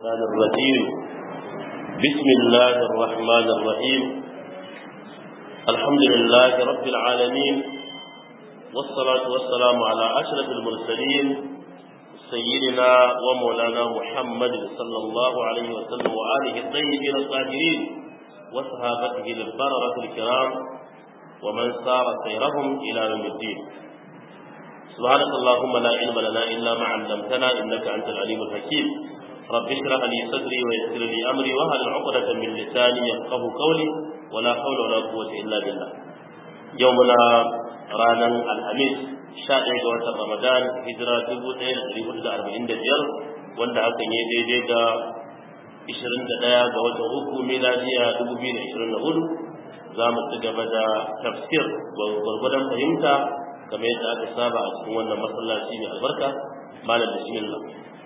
الشيطان الرجيم بسم الله الرحمن الرحيم الحمد لله رب العالمين والصلاة والسلام على أشرف المرسلين سيدنا ومولانا محمد صلى الله عليه وسلم وآله الطيبين الطاهرين وصحابته البررة الكرام ومن سار سيرهم إلى يوم الدين سبحانك اللهم لا علم لنا إلا ما علمتنا إنك أنت العليم الحكيم رب اشرح لي صدري ويسر لي أمري وهل عقدة من لساني يفقه قولي ولا حول ولا قوة إلا بالله يومنا رانا الخميس شاء ga رمضان هجرة dubu ɗaya da ɗari hudu da arba'in da biyar wanda hakan ya daidai da ishirin da ɗaya ga watan uku miladiya dubu biyu da ishirin da hudu za mu ci gaba da tafsir gwargwadon fahimta kamar yadda aka saba a cikin wannan masallaci mai albarka malam bismillah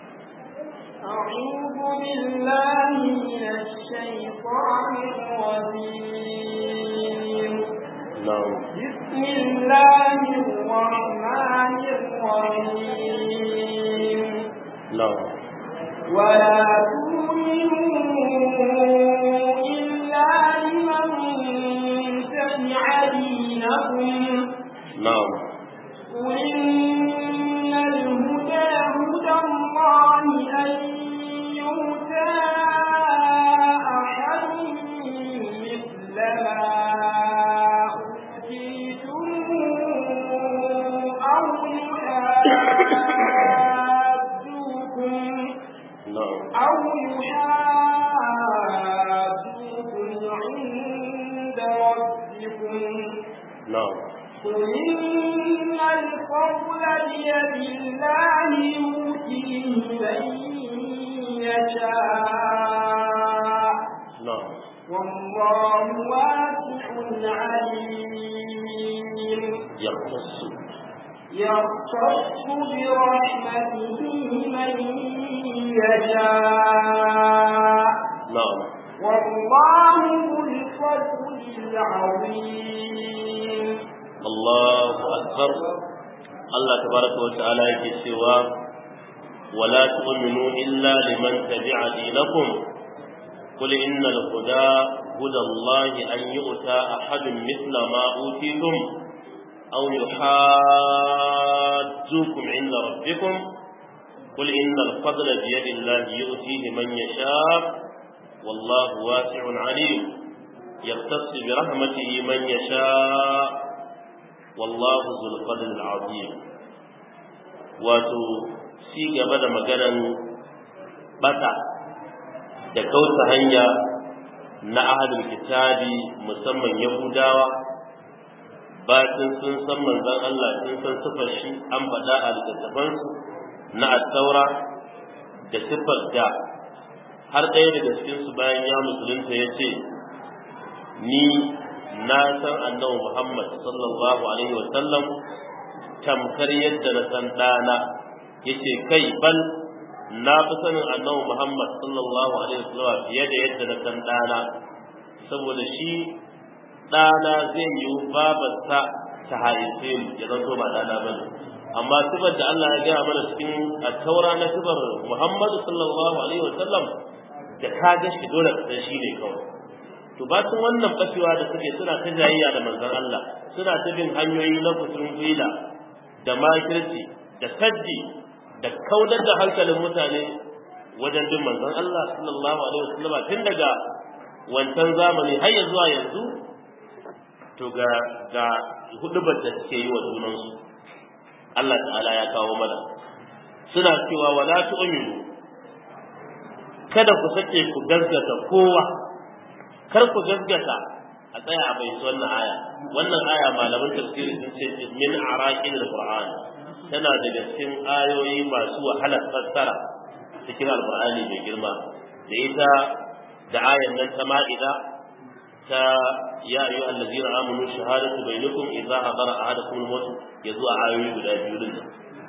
أعوذ بالله من الشيطان الرجيم نعم بسم الله الرحمن الرحيم نعم ولا تؤمنوا إلا لمن تبع دينكم نعم قل إن الهدى هدى الله أن يؤتى أحد مثل ما أوتيتم أو يحاجوكم نعم أو يحاجوكم عند ربكم نعم قل إن الفضل بيد الله يؤتيه من يشاء نعم والله واسع عليم يختص يختص برحمته من يشاء نعم والله ذو الفضل العظيم الله أكبر الله تبارك وتعالى يكسوا ولا تؤمنوا إلا لمن تبع دينكم قل إن الهدى هدى الله أن يؤتى أحد مثل ما أوتيتم أو يحاجوكم عند ربكم قل إن الفضل بيد الله يؤتيه من يشاء والله واسع عليم يختص برحمته من يشاء والله ذو الفضل العظيم wato ci gaba da maganan bata da kauta hanya na ahadul kitabi musamman yahudawa bacin sun san manzon Allah sun san sifar shi an faɗa a littattafansu na attaura da sifar da har ɗaya daga cikinsu bayan ya musulunta ya ce ni na san annabi Muhammad sallallahu alaihi wa sallam tamkar yadda na san ɗana yace kai bal na fi sanin annabi Muhammad sallallahu alaihi wa sallam fiye da yadda na san ɗana saboda shi ɗana zai yi babarsa ta haife mu ya zanto ba ɗana ba ne amma sifar da Allah ya gaya mana cikin taura na sifar Muhammad sallallahu alaihi wa sallam da ka ga shi dole ka san shi ne kawai to bacin wannan fashewa da suke suna ta jayayya da manzon Allah suna ta bin hanyoyi na kusurin gwila da makirci da saddi da kaudar da hankalin mutane wajen bin manzon Allah sallallahu alaihi wasallam tun daga wancan zamani har ya zuwa yanzu to ga ga hudubar da suke yi wa junansu Allah ta'ala ya kawo mana suna cewa wala tu'minu kada ku sake ku gaskata kowa kar ku gaskata a tsaya a bai wannan aya wannan aya malaman tafsiri sun ce min araqil alquran tana daga cikin ayoyi masu wahalar fassara cikin alqur'ani mai girma da ita da ayan nan ta ma'ida ta ya ayu allazina amanu shahadatu bainakum idza hadara ahadakum al-maut yazu ayoyi guda biyu din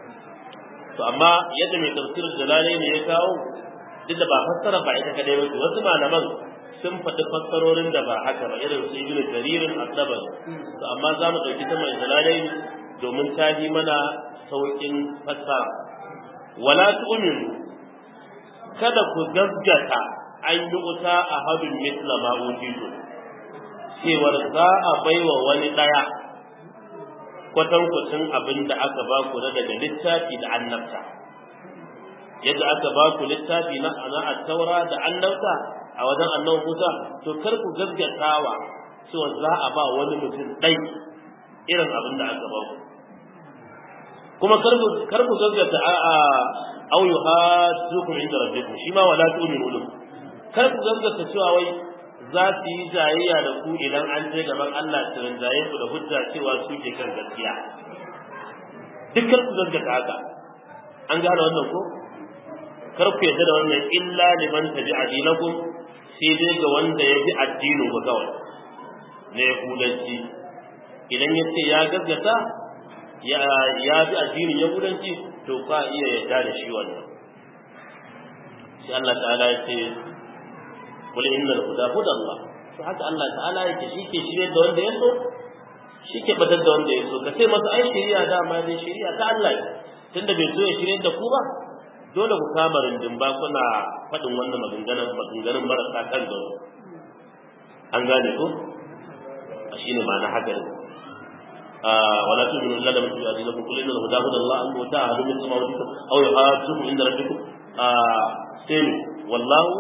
to amma yadda mai tafsirin jalalai ne ya kawo duk da ba fassara ba ita kadai ba wasu malaman sun faɗi fassarorin da ba haka ba irin su ibnu jaririn addabar to amma za mu ɗauki ta mai jalalai domin ta yi mana sauƙin fassara wala tu'minu kada ku gaggata an yi wuta a hadin misla ma utitu cewar za a baiwa wani daya kwatankwacin abin da aka ba ku na daga littafi da annabta yadda aka ba ku littafi na ana taura da annabta a wajen annabi Musa to kar ku gaggatawa cewa za a ba wani mutum ɗai irin abin da aka ba ku kuma kar ku gaggata a a au yuhaddukum inda rabbikum shi ma wala tu'minu lahu kar ku gaggata cewa wai za su yi jayayya da ku idan an je gaban Allah su rinjaye ku da hujja cewa su ke kan gaskiya duk kar ku gaggata haka an gane wannan ko kar ku yarda da wannan illa liman tabi'a dinakum sai dai ga wanda ya bi addinin ku kawai na yahudanci idan ya ce ya gaggata ya bi addinin yahudanci to ka iya yarda da shi wannan sai Allah ta'ala ya ce kul innal huda huda Allah to haka Allah ta'ala yake shi ke shirye da wanda ya so shi ke batar da wanda ya so ka ce masa ai shari'a dama dai shari'a ta Allah tunda bai so ya shirye da ku ba dole ku kama rindin ba kuna faɗin wannan maganganun maganganun marasa kan gano an gane ko a shi ne ma'ana haka ne wala tu min illa man tu'adi lakum kullu inna huda huda Allah an muta hadu min samawati aw yuhajjukum inda rabbikum sai wallahu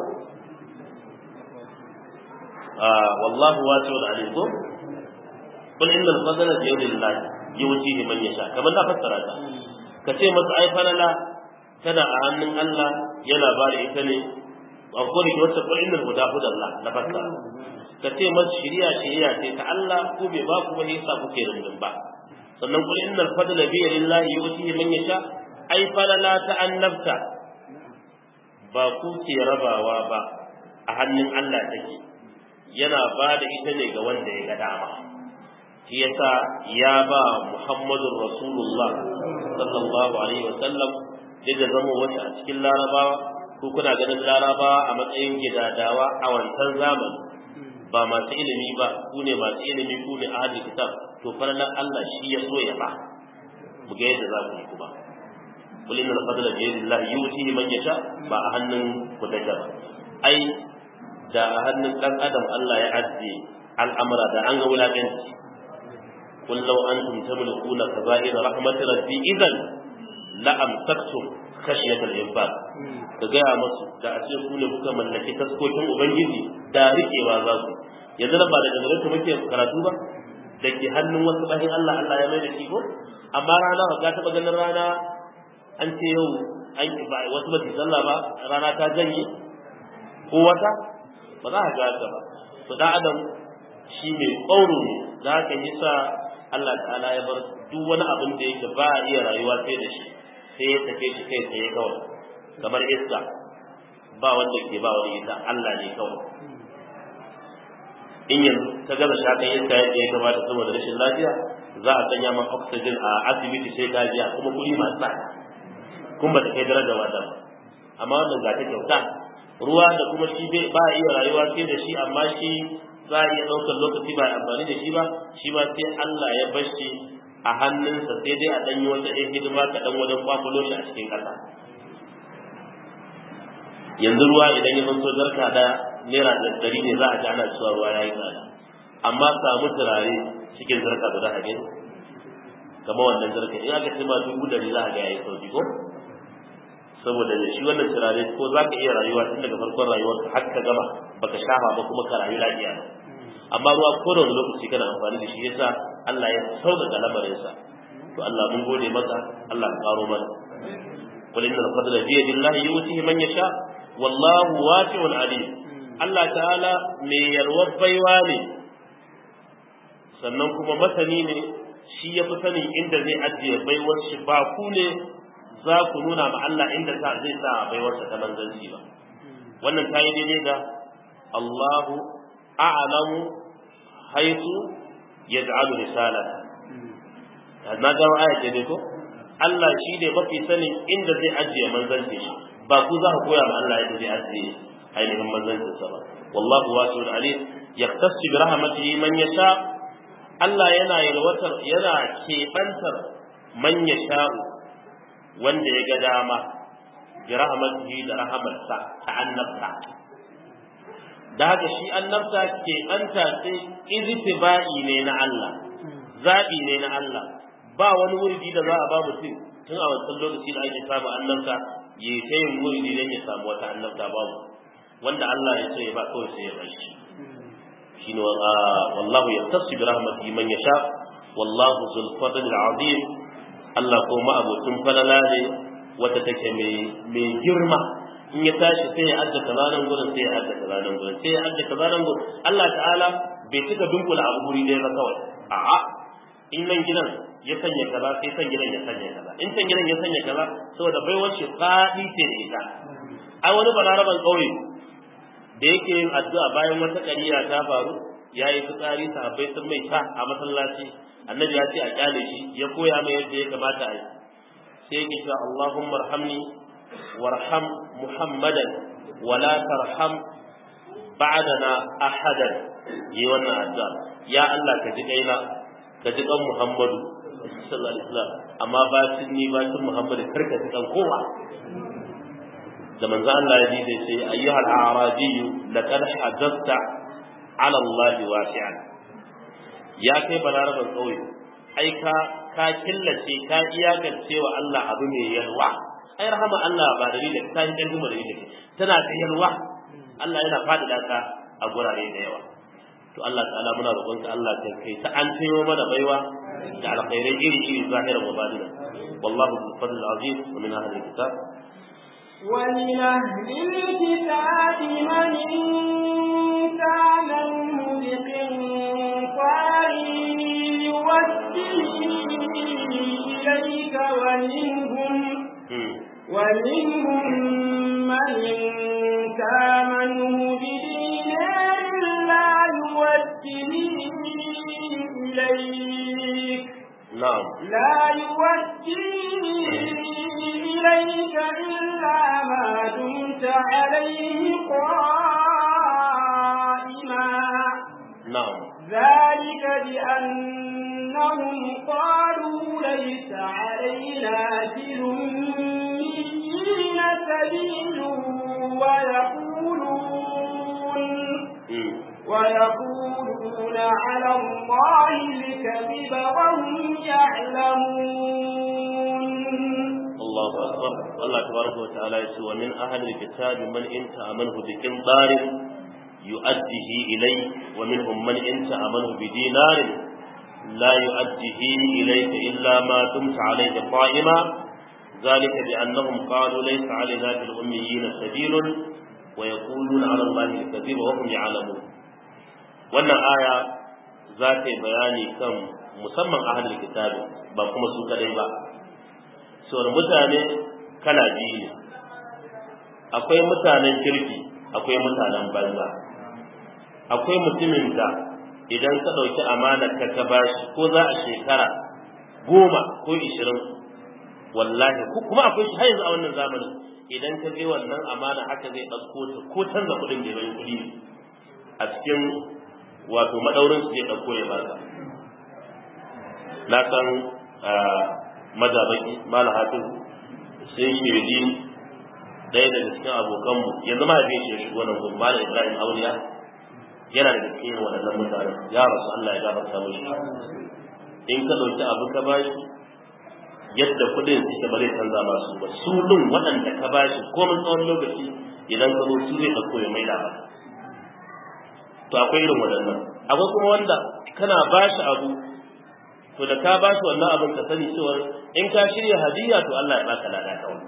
wallahu wasi'un alim ko kul inna al-fadla bi yadillah yuwtihi man yasha kamar da fassara ta kace masa ai falala tana a hannun Allah yana ba da ita ne a kodin ki wata kulin nan guda hudan Allah na fasa ka ce masa shiriya shiriya ce ta Allah ko bai ba ku wani yasa kuke rundun ba sannan kulin innal fadla bi lillahi yu'tihi man yasha ai falala ta annabta ba ku ke rabawa ba a hannun Allah take yana ba da ita ne ga wanda ya ga dama shi yasa ya ba Muhammadur Rasulullah sallallahu alaihi wa sallam duk da zama wasu a cikin larabawa ko kuna ganin larabawa a matsayin gidadawa a wancan zamani ba masu ilimi ba ku ne masu ilimi ku ne ahlul kitab to farlan Allah shi ya so ya ba mu ga yadda za ku yi kuma qul inna al-fadla bi yadillahi yu'tihi man yasha ba a hannun ku take ba ai da a hannun dan adam Allah ya ajiye al'amura da an ga wulakanci قل لو أنتم تملكون كبائر رحمة ربي إذا la'amtaktum khashiyatal infaq ka gaya masu da a ce ku ne kuka mallaki taskokin ubangiji da riƙewa za su yanzu nan ba da dangane muke karatu ba da ke hannun wasu bayan Allah Allah ya mai da shi ko amma rana ba ka taɓa ganin rana an ce yau an ba wasu ba sallah ba rana ta janye ko wata ba za ka ga ba to da adam shi mai ƙauro ne da haka yasa Allah ta'ala ya bar duk wani abin da yake ba a iya rayuwa sai da shi sai ya tafe shi kai tsaye kawai kamar iska ba wanda ke ba wani ita Allah ne kawai in yanzu ta gaza shakan iska yadda ya kamata saboda rashin lafiya za a sanya man oxygen a asibiti sai ka biya kuma kuɗi masu tsada kun ba ta kai daraja wata ba amma wannan ga ta kyauta ruwa da kuma shi ba a iya rayuwa sai da shi amma shi za a iya ɗaukar lokaci ba amfani da shi ba shi ba sai Allah ya bar shi a hannunsa sai dai a ɗanyi wata ɗaya hidima kaɗan wajen kwakulo shi a cikin ƙasa yanzu ruwa idan ya zanto jarka da naira ɗari ne za a ji ana cewa ruwa ya yi tsada amma samu turare cikin zarka da za a gani kamar wannan zarka in aka ce ma dubu ɗari za a ga ya yi sauki ko saboda shi wannan turare ko za ka iya rayuwa tun daga farkon rayuwarka har ka gama baka shafa ba kuma ka rayu lafiya amma ruwa ko da wani lokaci kana amfani da shi yasa Allah ya sauƙaƙa lamarinsa to Allah mun gode maka Allah ka karo mana qul innal fadla bi yadillahi yu'tihi man yasha wallahu wasi'un alim Allah ta'ala mai yarwar baiwa ne sannan kuma masani ne shi ya fi sanin inda zai ajiye baiwar shi ba ku ne za ku nuna ma Allah inda ta zai sa baiwarsa ta manzanci ba wannan ta yi daidai da Allahu a'lamu haitu yaj'alu risalata na ga aya ce ne ko Allah shi ne mafi sanin inda zai ajiye manzanci shi ba ku za ku koya ma Allah yadda zai ajiye ainihin manzancin sa ba wallahu wasi'un alim yaktasu bi rahmatihi man yasha Allah yana yalwatar yana kebantar man yasha wanda ya ga dama bi rahmatihi da rahmatsa ta annabta da haka shi annabta ke anta sai iztiba'i ne na Allah zabi ne na Allah ba wani wurdi da za a ba mutum tun a wancan lokaci da ake samu annabta ya ta yin wurdi don ya samu wata annabta babu wanda Allah ya ce ba kawai sai ya bar shi shine wallahu yattasi bi rahmatihi man yasha wallahu zul fadl azim Allah ko ma abutun falala ne wata take mai mai girma in ya tashi sai ya adda kaza nan gurin sai ya adda kaza nan gurin sai ya adda kaza nan gurin Allah ta'ala bai cika dunkula abu guri ɗaya ba kawai a'a in nan gidan ya sanya kaza sai san gidan ya sanya kaza in san gidan ya sanya kaza saboda baiwar shi faɗi ce da ita ai wani balaraban ƙauye da yake yin addu'a bayan wata ƙariya ta faru ya yi fitsari sahabbai sun mai ta a masallaci annabi ya ce a kyale shi ya koya mai yadda ya kamata a yi sai yake cewa Allahumma arhamni warham Muhammadan wala tarham ba'dana ahadan yi wannan addu'a ya Allah ka ji kaina ka ji kan Muhammadu sallallahu alaihi wasallam amma ba ni ba Muhammadu karka ji kan kowa da manzo Allah ya ji sai sai ayyuhal a'raji laqad hadathta ala Allah wasi'an ya kai balaraban kauye ai ka ka killace ka iyakance wa Allah abu mai yalwa ai rahama Allah ba da da ta yi dan da yake tana da yalwa Allah yana fadada ka a gurare da yawa to Allah ta'ala muna roƙonka Allah ka kai ta an tayo mana baiwa da alkhairai iri iri zahiran wa batina wallahu bil fadl azim wa min ahli kitab ومن أهل الكتاب من إن كان بقنطار يوجه إليك ومنهم ومنهم من إن كامنه بدينار لا يوجه إليك نعم لا يوجه إليك إلا ما دمت عليه قائما نعم ذلك بأنهم قالوا ليس علينا في الأميين سبيل ويقولون ويقولون على الله الكذب وهم يعلمون الله أكبر الله تبارك وتعالى يسوى من أهل الكتاب من إن تأمنه بقنطار يؤديه إليك ومنهم من إن تأمنه بدينار لا يؤديه إليك إلا ما دمت عليه قائما ذلك بأنهم قالوا ليس علينا في الأميين سبيل ويقولون على الله الكذب وهم يعلمون wannan aya za ta yi bayani kan musamman ahalul kitabi ba kuma su kadai ba sauran mutane kala biyu ne akwai mutanen kirki akwai mutanen banza akwai mutumin da idan ka ɗauki amanar ka ka bashi ko za a shekara goma ko ishirin wallahi kuma akwai shi har yanzu a wannan zamanin idan ka je wannan amana haka zai ɗauko ta ko canza kuɗin da bai kuɗi a cikin wato madaurin su zai ɗauko ya baka na san mazabaki mala hafiz sai shirdi ɗaya daga cikin abokanmu yanzu ma ya shi shigo nan gudu mala ibrahim auliya yana da cikin waɗannan mutanen ya rasu allah ya gafarta mishi in ka ɗauki abu ka bashi yadda kuɗin suke ba zai canza masu ba su ɗin waɗanda ka bashi komin tsawon lokaci idan ka zo su zai ɗauko ya maida ba to akwai irin waɗannan akwai kuma wanda kana bashi abu to da ka bashi wannan abin ka sani cewa in ka shirya hadiya to Allah ya baka lada kawai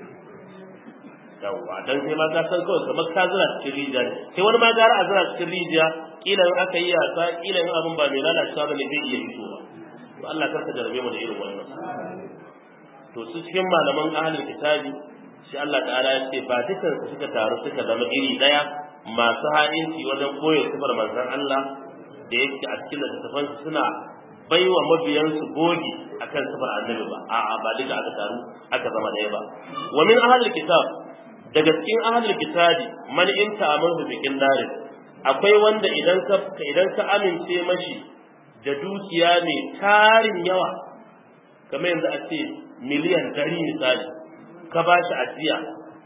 yawwa dan sai ma ka san kawai kamar ka zira cikin rijiya ne sai wani ma gara a zira cikin rijiya kila in aka yi yasa kila in abin ba mai lalacewa ba ne zai iya fitowa to Allah karka jarabe mu da irin wannan to su cikin malaman ahlul kitabi shi Allah ta'ala ya ce ba dukan su suka taru suka zama iri daya masu ha'inci wajen koyo sifar manzon Allah da yake a cikin littattafan suna baiwa mabiyansu gogi akan sifar annabi ba a'a ba duka aka taru aka zama daya ba wa min ahlul kitab daga cikin ahlul kitabi man in ta'amalu bi darin akwai wanda idan ka idan ka amince mashi da dukiya mai tarin yawa kamar yanzu a ce miliyan dari misali ka ba shi ajiya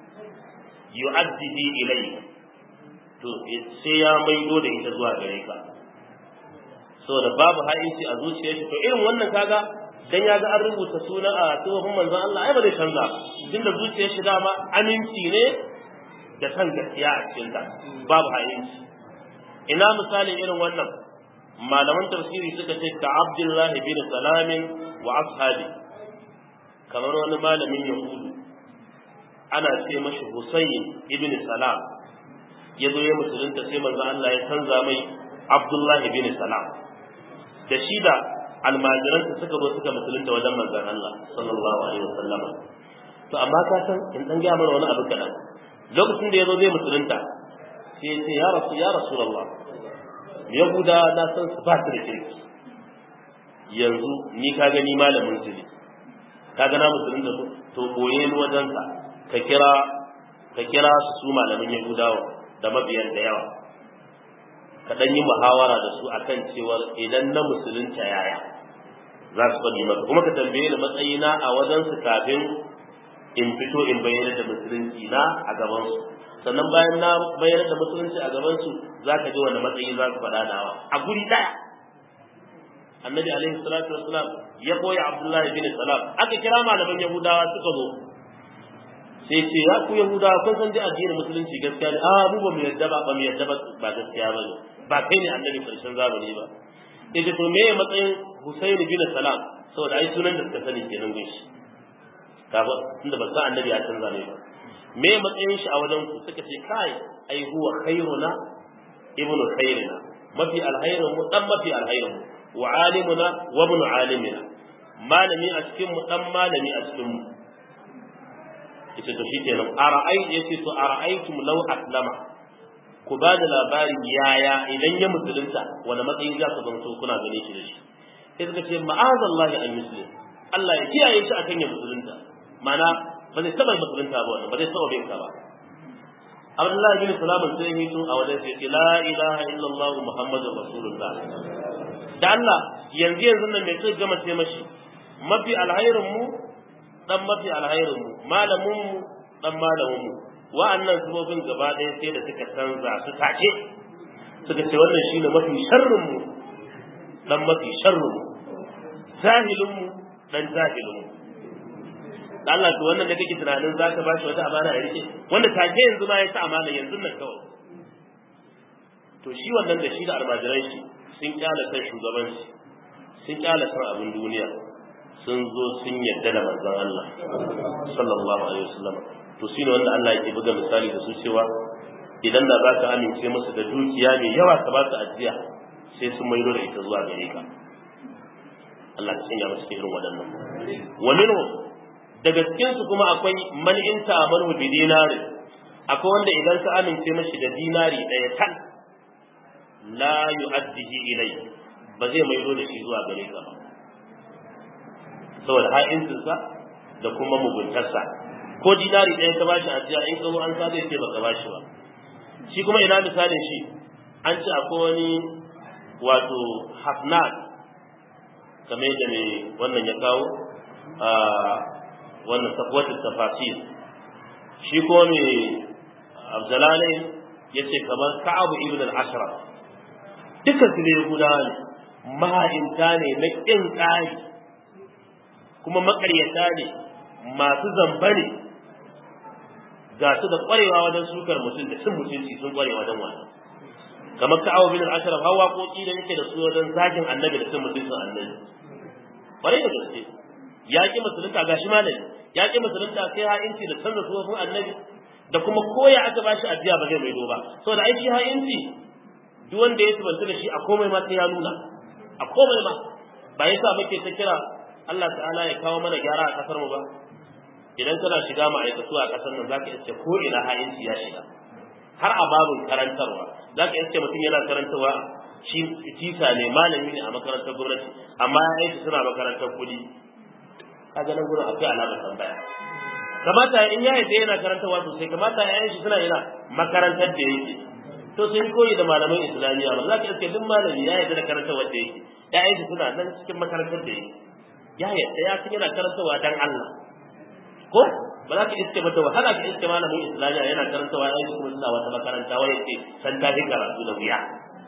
yu'addihi ilayk to sai ya maido da ita zuwa gare ka saboda babu ha'inci a zuciyar shi to irin wannan kaga dan ya ga an rubuta suna a tsohon manzon Allah ai ba zai canza ba tunda zuciyar shi dama aminci ne da san gaskiya a cikin ta babu ha'inci ina misalin irin wannan malaman tafsiri suka ce ka Abdullah bin Salam wa ashabi kamar wani malamin Yahudu ana ce mashi Husayn ibn Salam ya zo ya musulunta sai manzo Allah ya canza mai Abdullah bin Salam da shi da almajiransa suka zo suka musulunta wajen manzon Allah sallallahu alaihi wasallam to amma ka san in dan ga mana wani abu kadan lokacin da ya zo zai musulunta sai ya ce ya rasu ya rasulullah yahuda na san su ba su da kirki yanzu ni ka gani malamin su ne ka ga na musulunta su to boye ni wajensa ka kira ka kira su su malamin yahudawa da mabiyan da yawa ka dan yi muhawara da su akan cewa idan na musulunta yaya za su faɗi maka kuma ka tambaye ni matsayina a wajen su kafin in fito in bayyana da musulunci na a gaban su sannan bayan na bayyana da musulunci a gaban su za ka ji wani matsayi za su faɗa nawa a guri ɗaya annabi alaihi salatu wassalam ya koya abdullahi bin salam aka kira malaman yahudawa suka zo sai ce ya ku yahuda kun san dai addinin musulunci gaskiya ne a mu ba mu yadda ba ba mu yadda ba ba gaskiya ba ne ba kai ne annabi karshen zamani ba ita to me matsayin Husaini bin Salam saboda ai sunan da suka sani kenan gun shi kafa tunda ba san annabi ya canza ne ba me matsayin shi a wajen ku suka ce kai ai huwa khairuna ibnu khairina mafi alhairun mu dan mafi alhairun mu wa alimuna wa ibnu alimina malami a cikin mu dan malami a cikin mu ita to shi kenan ara'ai yace to ara'aitum law aslama ku ba da labarin yaya idan ya musulunta wani matsayin za ku zanto kuna gane shi da shi sai suka ce ma'azallahi an muslim Allah ya kiyaye shi akan ya musulunta mana ba zai taba musulunta ba wannan ba zai taba bin ka ba Abdullah bin Salam sai ya to a wajen sai ce la ilaha illallah muhammadur rasulullah da Allah yanzu yanzu nan mai sai gama sai mashi mafi alhairin mu dan mafi alhairin mu malamin mu dan malamin mu wa'annan sabobin gaba ɗaya sai da suka canza su take suka ce wannan shine mafi sharrin mu dan mafi sharrin mu jahilin mu dan jahilin mu da Allah to wannan da kake tunanin zaka bashi wata amana ya rike wanda take yanzu ma ya ta amana yanzu nan kawai to shi wannan da shi da almajiran shi sun kyala kan shugabanci sun kyala kan abin duniya sun zo sun yadda da manzon Allah sallallahu alaihi wasallam to shine wanda Allah yake buga misali da su cewa idan da za ka amince musu da dukiya mai yawa ka ba su ajiya sai sun maido da ita zuwa gare ka Allah ya sanya musu irin waɗannan wa minhu daga cikin su kuma akwai man in ta'amanu bi dinari akwai wanda idan ka amince mashi da dinari ɗaya kan la yu'addihi ilai ba zai maido da shi zuwa gare ka ba saboda ha'incinsa da kuma muguntarsa ko dinari ɗaya ka bashi ajiya in ka zo an sa zai ce baka bashi ba shi kuma ina misalin shi an ce akwai wani wato hafnat kamar da mai wannan ya kawo a wannan tafwatin tafasir shi kuma mai abdalalai ya ce kamar ka'abu ibn al-ashraf dukkan su ne gudawa ne maha'inta ne na ƙin ƙari kuma maƙaryata ne masu zamba ne ga su da ƙwarewa wajen sukar mutum da cin mutunci sun ƙware wajen wannan kamar ka'abu bin al-ashraf hawa koki da yake da su wajen zagin annabi da cin mutuncin annabi ƙwarai da gaske ya ƙi musulunta ga shi malami ya ƙi musulunta sai ha'inci da canza suwafin annabi da kuma koya aka ba shi ajiya ba zai maido ba saboda ai shi ha'inci duk wanda ya subanta da shi a komai ma sai ya nuna a komai ma ba yasa muke ta kira Allah ta'ala ya kawo mana gyara a kasar mu ba idan kana shiga ma'aikatu a kasar nan zaka iske ko ina ha'inci ya shiga har a babin karantarwa zaka iske mutum yana karantarwa shi tisa ne malami ne a makarantar gwamnati amma ya aiki suna makarantar kuɗi kaga nan gurin akwai alamar tambaya kamata in ya yadda yana karantarwa sosai kamata ya yi shi suna yana makarantar da yake to sai koyi da malaman islamiyya ba za ka iske duk malami ya yadda da karantarwa da yake ya yi shi suna nan cikin makarantar da yake ya yadda ya san yana karantarwa dan Allah ko ba za ka iske ba ta wahala ka iske malamin islamiyya yana karantawa ya kuma suna wata makaranta wai yake san ta fi karatu da wuya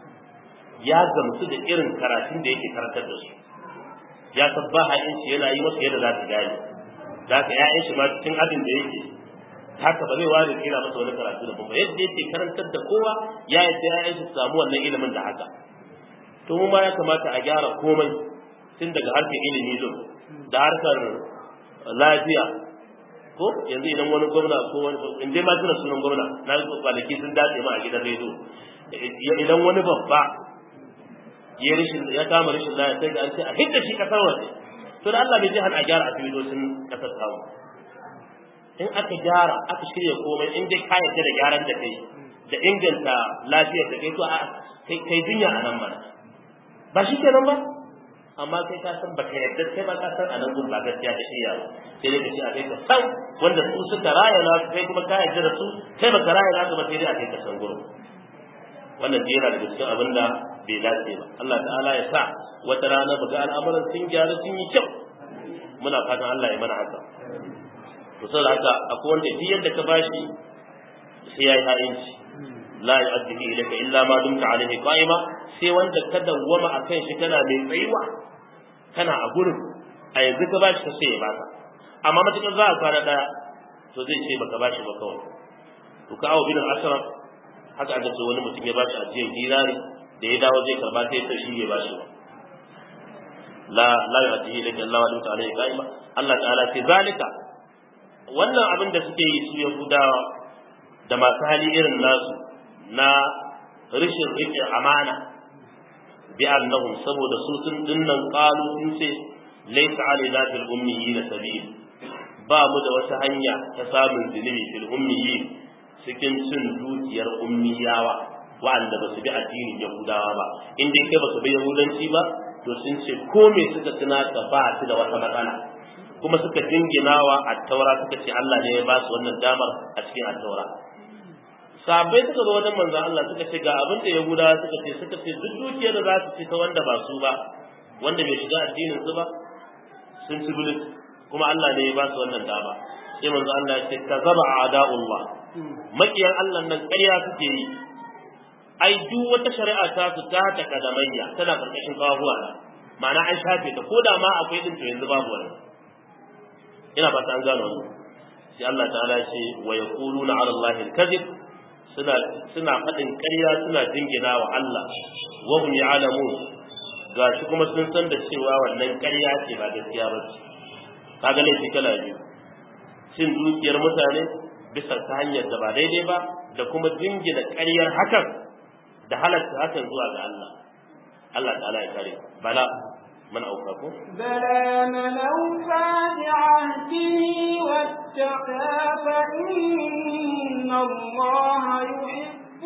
ya gamsu da irin karatun da yake karantar da su ya san ba ha'inci yana yi masa yadda za su gane za ka ya'yan shi ma cikin abin da yake haka ba zai ware kira masa wani karatu da kuma yadda yake karantar da kowa ya yadda ya'yan shi su samu wannan ilimin da haka to mu ma ya kamata a gyara komai tun daga harkar ilimi din da harkar lafiya ko yanzu idan wani gwamna ko wani in dai ma tuna sunan gwamna na kwanaki sun dace ma a gidan rediyo idan wani babba ya rashin ya kama rashin lafiya sai ga an ce a hidda shi kasar waje to da Allah bai ji a gyara asibitocin kasar tamu in aka gyara aka shirya komai in dai ka yarda da gyaran da kai da inganta lafiyar da kai to a kai jinya a nan mana ba shi kenan ba amma kai ka san baka yarda kai ba ka san a nan gun ba gaskiya da shirya ba sai dai ka ce a kai ka san wanda su suka raya na kai kuma ka yarda da su kai baka raya na ba sai dai a kai ka san gurin wannan yana daga cikin abin da bai dace ba Allah ta'ala ya sa wata rana baga al'amuran sun gyaru sun yi kyau muna fatan Allah ya mana haka to saboda haka akwai wanda duk yadda ka bashi sai yayi ha'inci la yu'addihi ilayka illa ma dumta alayhi qa'ima sai wanda ka dawwama akan shi kana mai tsayuwa kana a gurin a yanzu ka bashi ka sai ya baka amma matakar za a kwana daya to zai ce baka bashi ba kawai to ka awo bin asraf haka aka ce wani mutum ya bashi ajiyar dinari da ya dawo zai karba sai ta shi ya bashi ba la la yu'addihi ilayka illa ma dumta alayhi qa'ima Allah ta'ala ce zalika wannan abin da suke yi su Yahudawa da masu hali irin nasu na rashin rike amana bi annahum saboda su sun dinnan qalu sun ce laysa alaina fil ummiyin sabil ba mu da wata hanya ta samun zunubi fil ummiyin cikin cin dukiyar ummiyawa wa'anda ba su bi addinin yahudawa ba in dai kai ba su bi yahudanci ba to sun ce ko me suka tuna ka ba su da wata matsala kuma suka jinginawa a taura suka ce Allah ne ya ba su wannan damar a cikin attaura sabai suka zo wajen manzon Allah suka ce ga abin da Yahudawa suka ce suka ce duk dukiyar da za su ci ta wanda ba su ba wanda bai shiga addinin su ba sun ci bilis kuma Allah ne ya ba su wannan dama sai manzon Allah ya ce kazaba a'da'ullah makiyan Allah nan ƙarya suke yi ai duk wata shari'a ta su ta ta kadamayya tana karkashin kawahuwa na ma'ana an shafe ta ko da ma akwai din to yanzu babu wani ina fata an gano wannan sai Allah ta'ala ya ce wa yaquluna 'ala Allahi al-kadhib suna suna fadin ƙarya suna jingina wa Allah wa hum ya'lamun gashi kuma sun san da cewa wannan ƙarya ce ba gaskiya ba ce kaga laifi kala biyu cin dukiyar mutane bisa ta hanyar da ba daidai ba da kuma jingina ƙaryar hakan da halatta hakan zuwa ga Allah Allah ta'ala ya kare bala من أوفاكم بلى من أوفى بعهده واتقى فإن الله يحب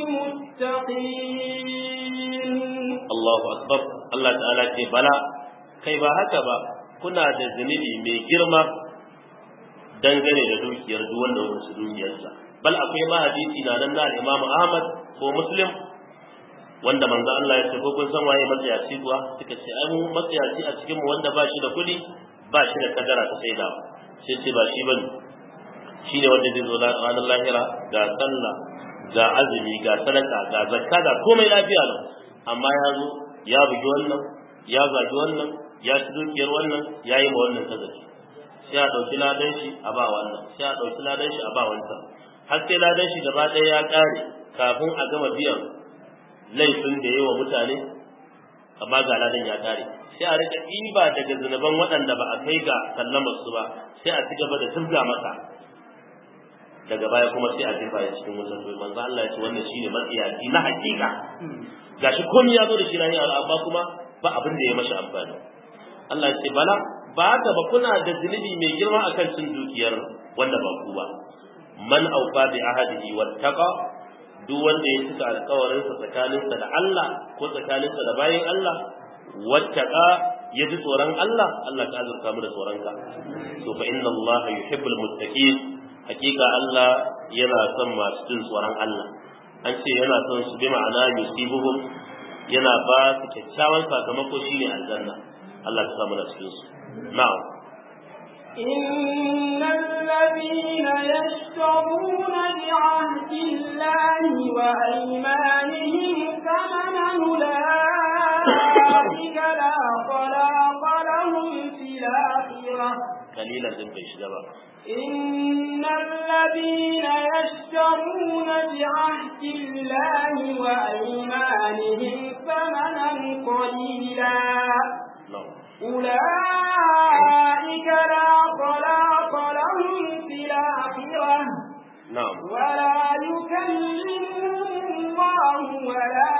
المتقين الله أكبر الله تعالى ce bala kai ba haka ba kuna da zunubi mai girma dangane da dukiyar duk wanda wani su dukiyarsa bal akwai ma hadisi na nan na Imam Ahmad ko Muslim wanda manzo Allah ya ce ko kun san waye matsayaci kuwa suka ce ai mu matsayaci a cikin mu wanda ba shi da kuɗi ba shi da kadara ta saida sai ce ba shi bane shine wanda zai zo ranar lahira ga sallah ga azumi ga sadaka ga zakka ga komai lafiya lau amma ya zo ya bugi wannan ya zagi wannan ya ci dukiyar wannan ya yi ma wannan kazafi sai a ɗauki ladan shi a ba wannan sai a ɗauki ladan shi a ba wancan har sai ladan shi gaba ɗaya ya ƙare kafin a gama biyan laifin da yawa mutane amma ga ladan ya kare sai a rika ɗiba daga zunuban waɗanda ba a kai ga sallamar su ba sai a ci gaba da tubga masa daga baya kuma sai a jefa ya cikin wutar domin manzo Allah ya ce wannan shine matsiyaci na hakika gashi komai ya zo da shi na amma kuma ba abin da ya mashi amfani Allah ya ce bala ba haka ba kuna da zunubi mai girma akan cin dukiyar wanda ba ku ba man aufa bi ahadihi wattaqa duk wanda ya cika alkawarinsa tsakaninsa da Allah ko tsakaninsa da bayin Allah wattaka ya ji tsoron Allah Allah ka azurta mu da tsoronka to fa inna Allah yuhibbul muttaqin hakika Allah yana son masu jin tsoron Allah an ce yana son su bi ma'ana yusibuhum yana ba su kyakkyawan sakamako shine aljanna Allah ka samu da cikin su na'am إن الذين يشترون بعهد الله وأيمانهم ثمنا أولئك لا خلاق لهم في الآخرة kalilan din bai shiga ba إن الذين يشترون بعهد الله وأيمانهم ثمنا قليلا no أولئك لا خلاق لهم في الآخرة na'am ولا يكلمهم الله ولا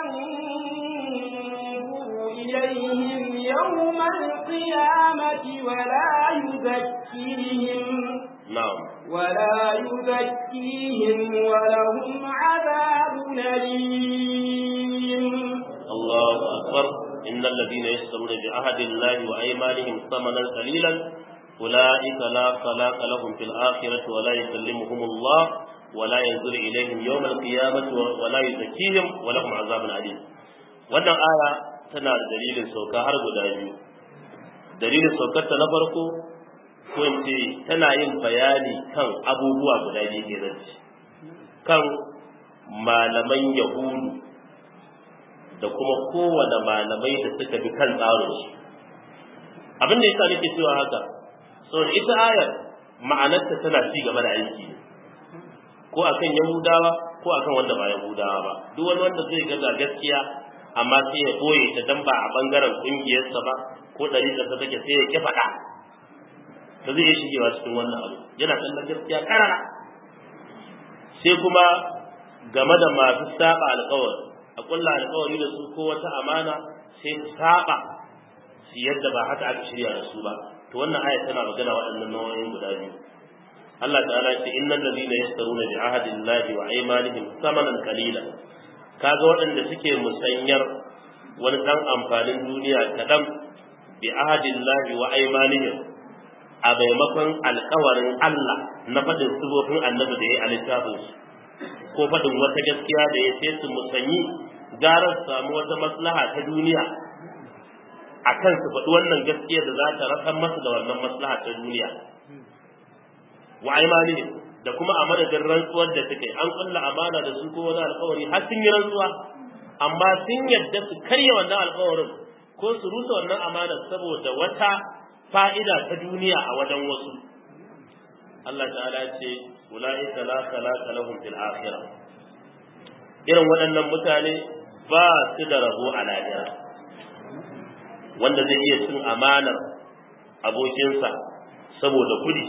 ينظر إليهم يوم القيامة ولا يزكيهم na'am ولا يزكيهم ولهم عذاب أليم الله أكبر إن الذين يشترون بعهد الله وأيمانهم ثمنا قليلا أولئك لا خلاق لهم في الآخرة ولا يكلمهم الله ولا ينظر إليهم يوم القيامة ولا يزكيهم ولهم عذاب أليم wannan aya tana da dalilin sauka har guda biyu dalilin saukar ta na farko ko in ce tana yin bayani kan abubuwa guda biyu ke zance kan malaman yahudu da kuma kowane malamai da suka bi kan tsarinsu abin da yasa nake cewa haka saboda ita ayar ma'anarta tana ci gaba da aiki ne ko akan yahudawa ko akan wanda ba yahudawa ba duk wani wanda zai ga gaskiya amma sai ya boye ta dan ba a bangaren kungiyarsa ba ko ɗariƙarsa take sai ya ki faɗa ba zai iya shigewa cikin wannan abu yana kallon gaskiya karara sai kuma game da masu saba alƙawari a kulla alƙawari da su ko wata amana sai su saba su yadda ba haka aka shirya da su ba to wannan aya tana magana waɗannan nau'o'in guda biyu Allah ta'ala ya ce innal ladina yashtaruna bi ahadillahi wa aymanihim thamanan qalila kaga waɗanda suke musanyar wani dan amfanin duniya kaɗan bi ahadillahi wa aymanihim a maimakon alƙawarin Allah na faɗin sifofin annabi da ya yi a littafinsu ko faɗin wata gaskiya da ya sai su musanyi gara su samu wata maslaha ta duniya a kan su faɗi wannan gaskiya da za ta rasar masu da wannan maslaha ta duniya wa aimanihim da kuma a madadin rantsuwar da suke an kulla amana da su ko wani alkawari har sun yi rantsuwa amma sun yadda su karya wannan alkawarin ko su rusa wannan amana saboda wata fa'ida ta duniya a wajen wasu Allah ta'ala ya ce ulaika la khalaqa lahum fil akhirah irin waɗannan mutane ba su da rabo a lahira wanda zai iya cin amanar abokinsa saboda kudi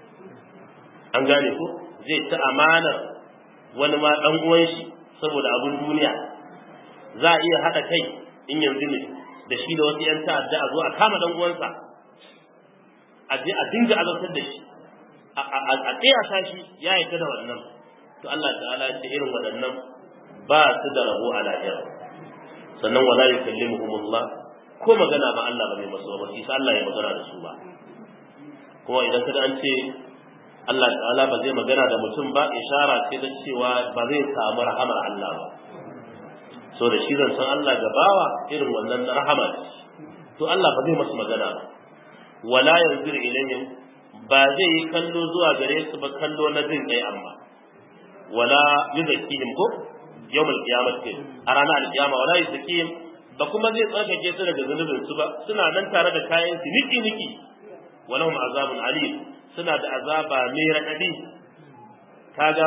an gane ko zai ci amanar wani ma ɗan uwan shi saboda abun duniya za a iya haɗa kai in yanzu ne da shi da wasu 'yan ta'adda a zo a kama ɗan uwansa a je a dinga azabtar da shi a tsayasa shi ya yarda da wannan to Allah ta'ala ya ce irin waɗannan ba su da rabo a lahira sannan wala yukallimuhumullah ko magana ma Allah ba zai masu ba sai Allah ya magana da su ba kuma idan kada an ce Allah ta'ala ba zai magana da mutum ba ishara ce da cewa ba zai samu rahamar Allah ba so da shi zan san Allah ga bawa irin wannan rahama to Allah ba zai masu magana ba wala yanzur ilayhim ba zai yi kallo zuwa gare su ba kallo na jin kai amma wala yuzakkihim ko yawmal qiyamah ke a ranar alkiyama wala yuzakkihim ba kuma zai tsarkake su daga zunubin su ba suna nan tare da kayan su niki niki walahum azabun alim suna da azaba mai raɗaɗi kaga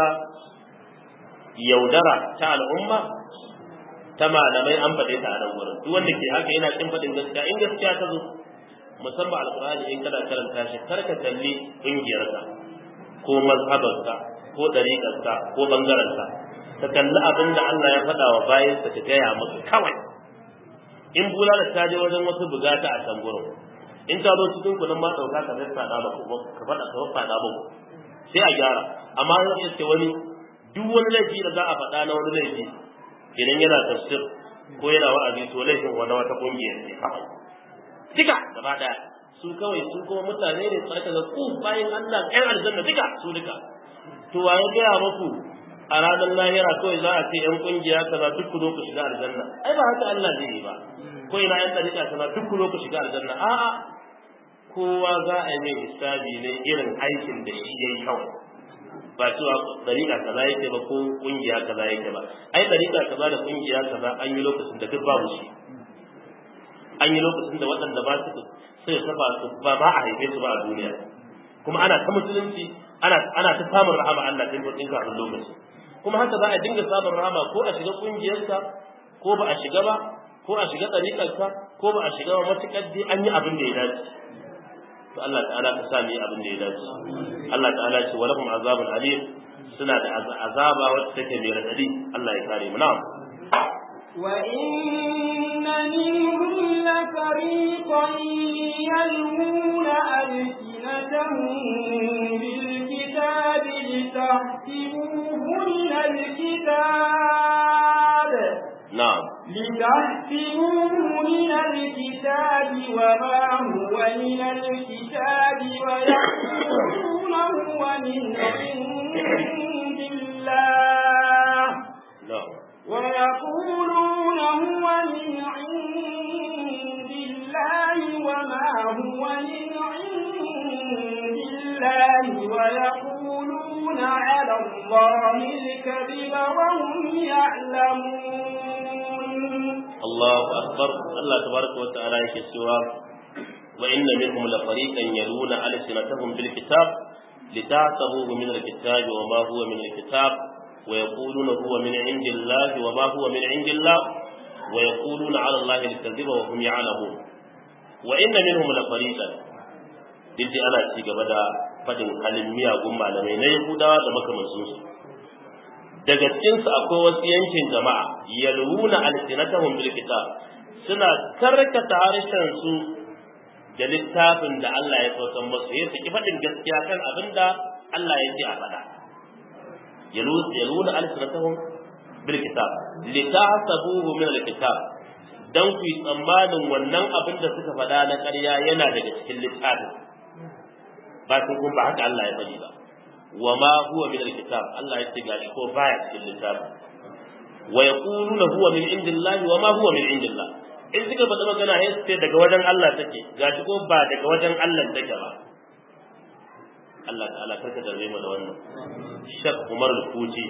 yaudara ta al'umma ta malamai an faɗe ta a nan wurin duk wanda ke haka yana kin faɗin gaskiya in gaskiya ta zo musamman alkur'ani in kana karanta shi kar ka kalli ƙungiyarka ko mazhabarka ko ɗariƙarka ko ɓangarenka ka kalli abin da Allah ya faɗa wa bayansa ka gaya maka kawai in bulala ta je wajen wasu bugata a can gurin in ta zo cikin kuɗin ma ɗauka ka zai faɗa ba ka faɗa ka faɗa ba sai a gyara amma zan iske wani duk wani laifi da za a faɗa na wani laifi idan yana tafsir ko yana wa'azi to laifin wani wata ƙungiya ne kawai duka gaba daya su kawai su kuma mutane ne tsaka da ku bayan Allah ɗan aljanna duka su duka to wa ya gaya muku a ranar lahira kawai za a ce yan kungiya kaza duk ku zo ku shiga aljanna ai ba haka Allah zai yi ba ko ina yan dariƙa kaza duk ku zo ku shiga aljanna a'a kowa za a yi mai hisabi ne irin aikin da shi yayi kawai ba cewa dariƙa kaza yake ba ko kungiya kaza yake ba ai dariƙa kaza da kungiya kaza an yi lokacin da duk babu shi an yi lokacin da waɗanda ba su sai saba su ba ba a haife su ba a duniya kuma ana ta musulunci ana ana ta samun rahama Allah din din kafin lokaci kuma haka za a dinga samun rahama ko a shiga kungiyarsa ko ba a shiga ba ko a shiga ɗariƙarsa ko ba a shiga ba matuƙar dai an yi abin da ya dace to Allah ta'ala ka sa mu yi abin da ya dace Allah ta'ala ce wa lahum azabun alim suna da azaba wacce take mai radadi Allah ya kare mu na'am وإن منهم لفريقا يلوون ألسنتهم بالكتاب لتحسبوه من الكتاب na'am لتحسبوه من الكتاب وما هو من الكتاب ويحسبون هو من عند الله na'am ويقولون هو من عند الله وما هو من عند الله ويقولون على الله الكذب وهم يعلمون Allahu akbar Allah tabaraka wa ta'ala yake cewa wa inna minhum la fariqan yaluna alsinatahum bil kitab litahsabuhu min al kitab wa ma huwa min al kitab wa yaquluna huwa min indillahi wa ma huwa min indillah wa yaquluna ala allahi al kadhiba wa hum ya'lamun wa inna minhum la fariqan dinji ana ci gaba da fadin halin miyagun malamai na Yahudawa da makamancinsu daga cikinsu akwai wasu yankin jama'a yalwuna alsinatahum bil kitab suna karkata harshen su da littafin da Allah ya saukan musu ya saki faɗin gaskiya kan abin da Allah ya ce a faɗa yalwuna alsinatahum bil kitab litahsabuhu min al kitab dan ku yi tsammanin wannan abin da suka faɗa na ƙarya yana daga cikin littafin ba kun ba haka Allah ya faɗi ba wa ma huwa min alkitab Allah ya ce gashi ko baya cikin littafi wa yaquluna huwa min indillahi wa ma huwa min indillah in suka faɗi magana sai su ce daga wajen Allah take gashi ko ba daga wajen Allah take ba Allah ta'ala karka da zai da wannan Shek Umar Al-Futi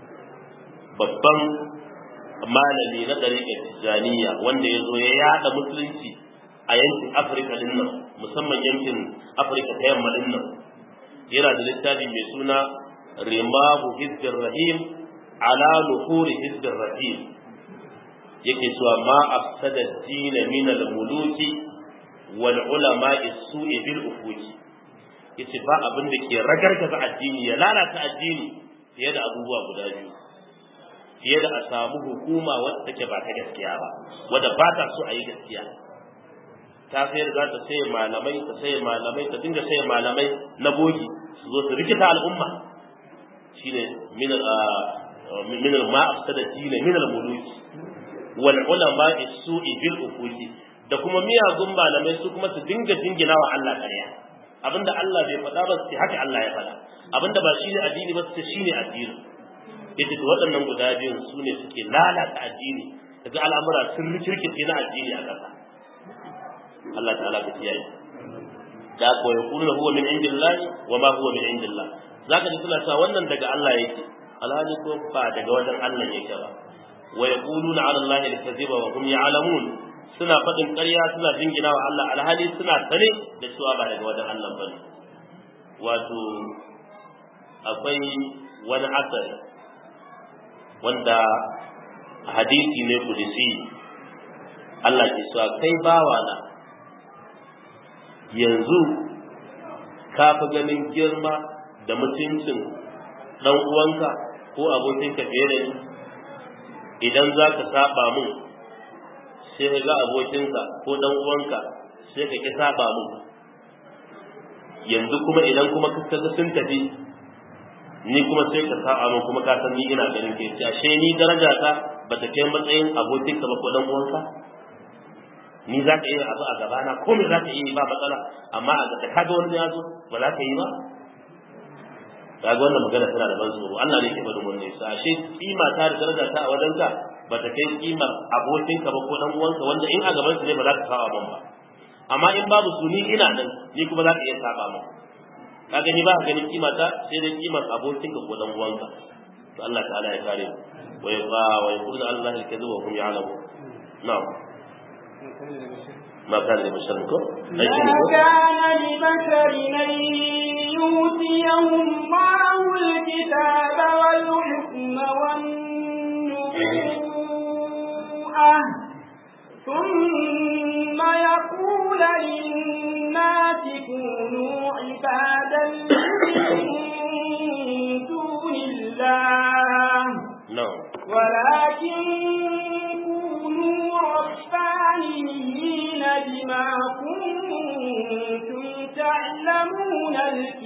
babban malami na ɗariƙar Tijjaniya wanda ya zo ya yada musulunci a yankin Afirka din nan musamman yankin Afirka ta yamma din nan yana da littafi mai suna rimahu hizbir rahim ala nuhuri hizbir rahim yake cewa ma afsada dina min al muluki wal ulama su'i bil ufuki yace ba abin da ke ragargaza addini ya lalata addini fiye da abubuwa guda biyu fiye da a samu hukuma wadda take ba ta gaskiya ba wadda ba ta so a yi gaskiya ta sayar za ta saye malamai ta saye malamai ta dinga saye malamai na bogi su zo su rikita al'umma shine min min ma afsada dina min al muluki wal ulama su'i bil ufuki da kuma miyagun malamai su kuma su dinga dingina wa Allah ƙarya abinda Allah bai faɗa ba su haka Allah ya faɗa abinda ba shine addini ba su shine addini yace to waɗannan guda biyun su ne suke lalata addini daga al'amura sun rikirkice na addini a ƙasa Allah ta'ala ka kiyaye da ko ya kullu huwa min indillahi wa ma huwa min indillah zaka ji suna cewa wannan daga Allah yake alhali ko ba daga wajen Allah yake ba wa yaquluna ala allahi al-kadhiba wa hum ya'lamun suna faɗin ƙarya suna jingina wa Allah alhali suna sane da cewa ba daga wajen Allah bane wato akwai wani asari wanda hadisi ne kudisi Allah ke cewa kai bawa na yanzu ka fi ganin girma da mutuncin ɗan uwanka ko abokinka fiye da ni idan za ka saba mun sai ka ga abokinka ko ɗan uwanka sai ka ƙi saba mun yanzu kuma idan kuma ka ga sun tafi ni kuma sai ka saba mun kuma ka san ni ina ganin ke ashe ni daraja ta ba ta kai matsayin abokinka ba ko ɗan uwanka ni za ka iya abu a gabana ko me za ka iya ba matsala amma a ga kaga wani ya zo ba za ka yi ba kaga wannan magana tana da ban tsoro Allah ne ke bada wannan sa ashe kima ta da daraja ta a wajen ka ba ta kai kimar abokin ka ba ko dan uwanka wanda in a gaban su ne ba za ka kawo ban ba amma in babu su ni ina nan ni kuma za ka iya saba mu ka gani ba ka ganin kima ta sai dai kimar abokin ka ko dan uwanka to Allah ta'ala ya kare mu wa yaqa wa yaqulu Allah al-kadhib wa hum ya'lamun na'am ما كان لبشر ما كان لبشر أن يؤتيه الله الكتاب والحكم والنبوءة ثم يقول للناس كونوا عبادا من دون الله نعم ولكن كونوا ربانيين بما كنتم تعلمون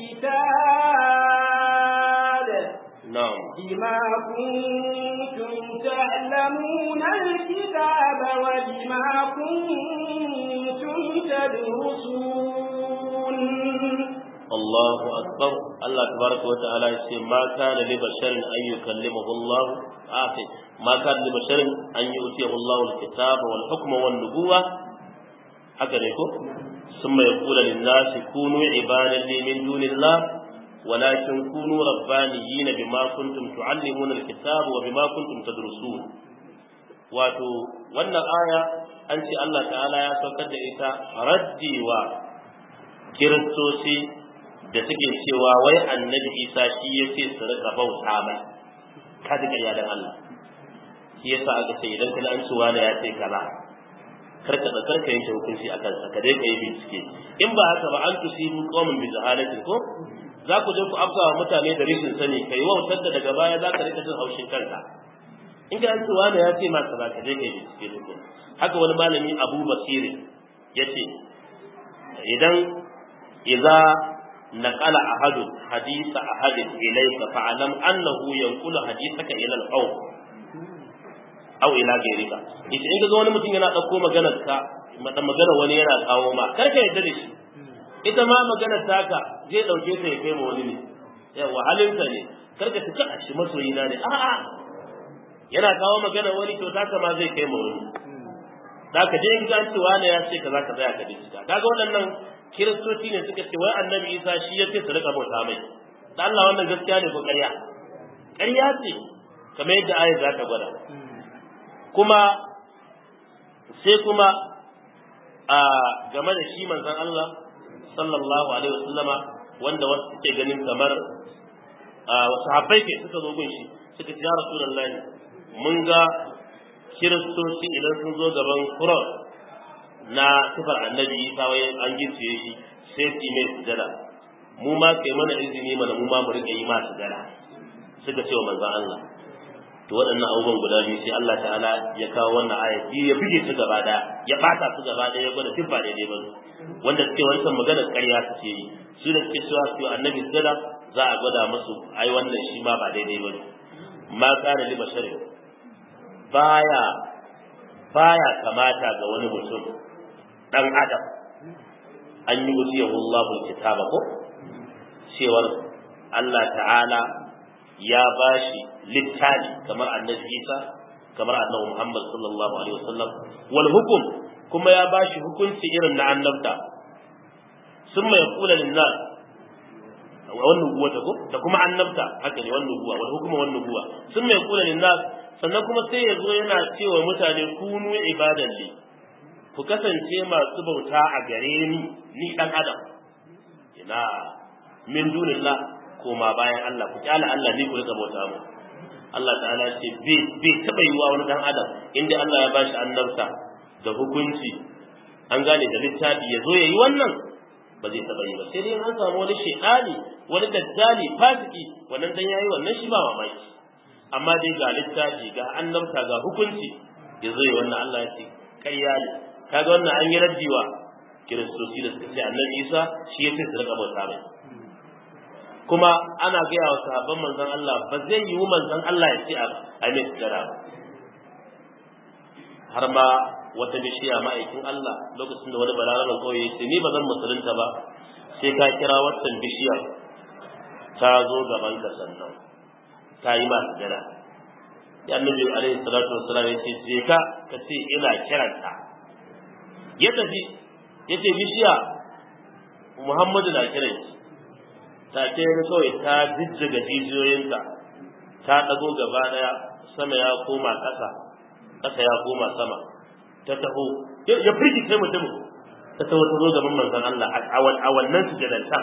الكتاب نعم بما كنتم تعلمون الكتاب وبما كنتم تدرسون الله أكبر الله تبارك وتعالى يقول ما كان لبشر أن يكلمه الله آخر ما كان لبشر أن يؤتيه الله الكتاب والحكم والنبوة هكذا يقول ثم يقول للناس كونوا عبادا لي من دون الله ولكن كونوا ربانيين بما كنتم تعلمون الكتاب وبما كنتم تدرسون wato wannan aya an ce Allah ta'ala ya saukar da ita raddi wa kiristoci da suke cewa wai annabi isa shi ya ce su rika bauta mai ka ji ƙarya da Allah shi yasa aka ce idan kana an cewa da ya ce kaza karka da karka yanke hukunci a kansa ka dai kai bincike in ba haka ba an tusibu qauman bi jahalatin ko za ku je ku afka wa mutane da rashin sani kai wautar da daga baya za ka rika jin haushin kanka in ka an cewa da ya ce ma kaza ka dai kai bincike tukun haka wani malami Abu Basir ya ce idan idza نقل أحد حديث أحد إليك فاعلم أنه ينقل حديثك إلى القوم أو إلى غيرك إذا إنك wani mutum yana ɗauko maganar ka magana wani yana kawo ma kar ka yarda da shi ita ma maganar taka zai ɗauke ta ya kai ma wani ne yawa halinka ne kar ka tuka a shi masoyina ne a'a yana kawo magana wani to taka ma zai kai ma wani da ka je in ga cewa ne ya ce ka za ka tsaya ka bincika kaga waɗannan kiristoci ne suka ce wai annabi isa shi ya ce su rika bauta mai da Allah wannan gaskiya ne ko ƙarya ƙarya ce kamar yadda ayat za ta gwada kuma sai kuma a game da shi manzon Allah sallallahu alaihi wasallama wanda wasu suke ganin kamar wasu habbai ke suka zo gun shi suka ce ya rasulullahi mun ga kiristoci idan sun zo gaban cross na sifar annabi isa wai an gicciye shi sai su mai sujada mu ma kai mana izini mana mu ma mu rika yi ma sujada suka ce wa manzon Allah to waɗannan abubuwan guda biyu sai Allah ta'ala ya kawo wannan aya biyu ya buge su gaba daya ya bata su gaba daya ya gwada duk ba daidai ba wanda suke wancan magana ƙarya su ce yi su da suke cewa su annabi sujada za a gwada musu ai wannan shi ma ba daidai ba ma kana li basharin baya baya kamata ga wani mutum dan adam an yi wasiyahu Allahu kitaba ko cewar Allah ta'ala ya bashi littafi kamar annabi Isa kamar annabi Muhammad sallallahu alaihi wasallam wal hukum kuma ya bashi hukunci irin na annabta summa yaqulu lin nas wannan nubuwa ta ko da kuma annabta haka ne wannan nubuwa wal hukuma wannan nubuwa summa yaqulu lin nas sannan kuma sai ya zo yana cewa mutane kunu ibadan li ku kasance masu bauta a gare ni ni dan adam ina min dunillah koma bayan Allah ku kyala Allah ni ku rika bauta mu Allah ta'ala ya ce bai bai taba yiwa wani dan adam inda Allah ya bashi annabta da hukunci an gane da littafi ya zo yayi wannan ba zai taba yi ba sai dai an samu wani shedani wani daddali fasiki wannan dan yayi wannan shi ba mamaki amma dai ga littafi ga annabta ga hukunci ya zo yi wannan Allah ya ce ƙarya ne kaga wannan an yi raddiwa kiristoci da suka ce annabi isa shi ya ce su rika bauta mai kuma ana gaya wa sahabban manzon Allah ba zai yiwu manzon Allah ya ce a mai sujada ba har ma wata bishiya ma'aikin Allah lokacin da wani balaraban kauye ya ce ni ba zan musulunta ba sai ka kira wannan bishiya ta zo gaban ka sannan ta yi ma sujada ya annabi alaihi salatu wassalam ya ce je ka ka ce ina kiranta ya tafi yace bishiya Muhammadu na kiran ki ta ce ga kawai ta jijjiga jijiyoyinta ta dago gaba daya sama ya koma ƙasa ƙasa ya koma sama ta taho ya firgice mutumin ta taho ta zo gaban manzon Allah a wannan sujadanta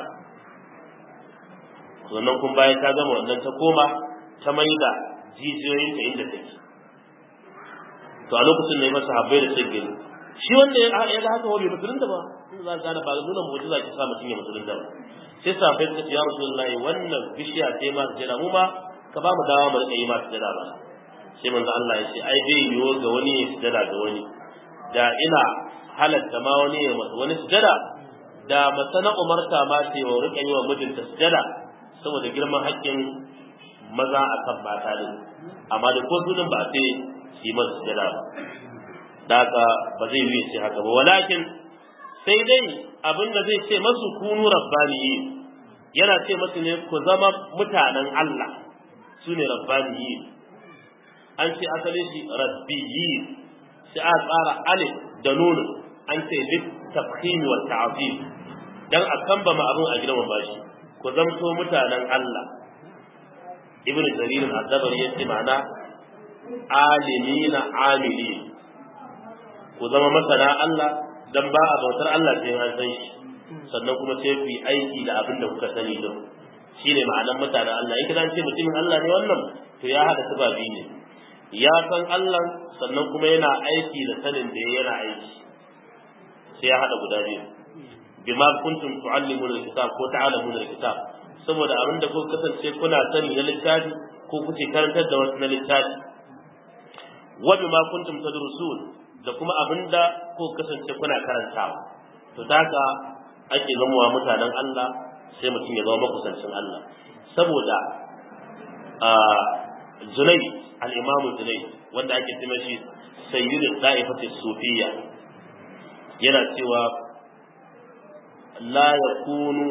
sannan kun bayan ta gama wannan ta koma ta maida jijiyoyinta inda take to a lokacin ne masa habbai da sai gani shi wanda ya ga haka wani musulunta ba in za ka ba nuna mu'jiza ki sa mutum ya musulunta ba sai safai suka ce ya rasulullahi wannan bishiya sai ma sujada mu ma ka ba mu dawa mu rika yi ma sujada ba sai manzo Allah ya ce ai bai yiwo ga wani ya sujada ga wani da ina halatta ma wani ya masa wani sujada da mata na umarta ma ce wa rika yi wa mijinta sujada saboda girman haƙƙin maza a kan mata din amma da ko sunan ba sai su yi masa sujada ba da haka ba zai yi sai haka ba walakin sai dai abin da zai ce masu kunu rabbaniyi yana ce masu ne ku zama mutanen Allah su ne rabbaniyi an ce asali shi rabbiyi sai a tsara alif da nunu an ce lit tafhim wa ta'zim dan a kamba ma abin a gidan bashi ku zamto mutanen Allah ibnu jarir al-dabari yace ma'ana alimina amili ku zama masana Allah dan ba a bautar Allah sai an san shi sannan kuma sai ku yi aiki da abin da kuka sani din shine ma'anar mutanen Allah in kidan ce mutumin Allah ne wannan to ya hada sababi ne ya san Allah sannan kuma yana aiki da sanin da yana aiki sai ya hada guda biyu bima kuntum tu'allimuna alkitab ko ta'lamuna alkitab saboda abin da kuka kasance kuna sani na littafi ko kuke karantar da wasu na littafi wa bima kuntum tadrusun da kuma abin da kuka kasance kuna karantawa to daga ake zamowa mutanen Allah sai mutum ya zama makusancin Allah saboda Junai al-Imam Junai wanda ake cewa shi sayyidu da'ifati sufiyya yana cewa la yakunu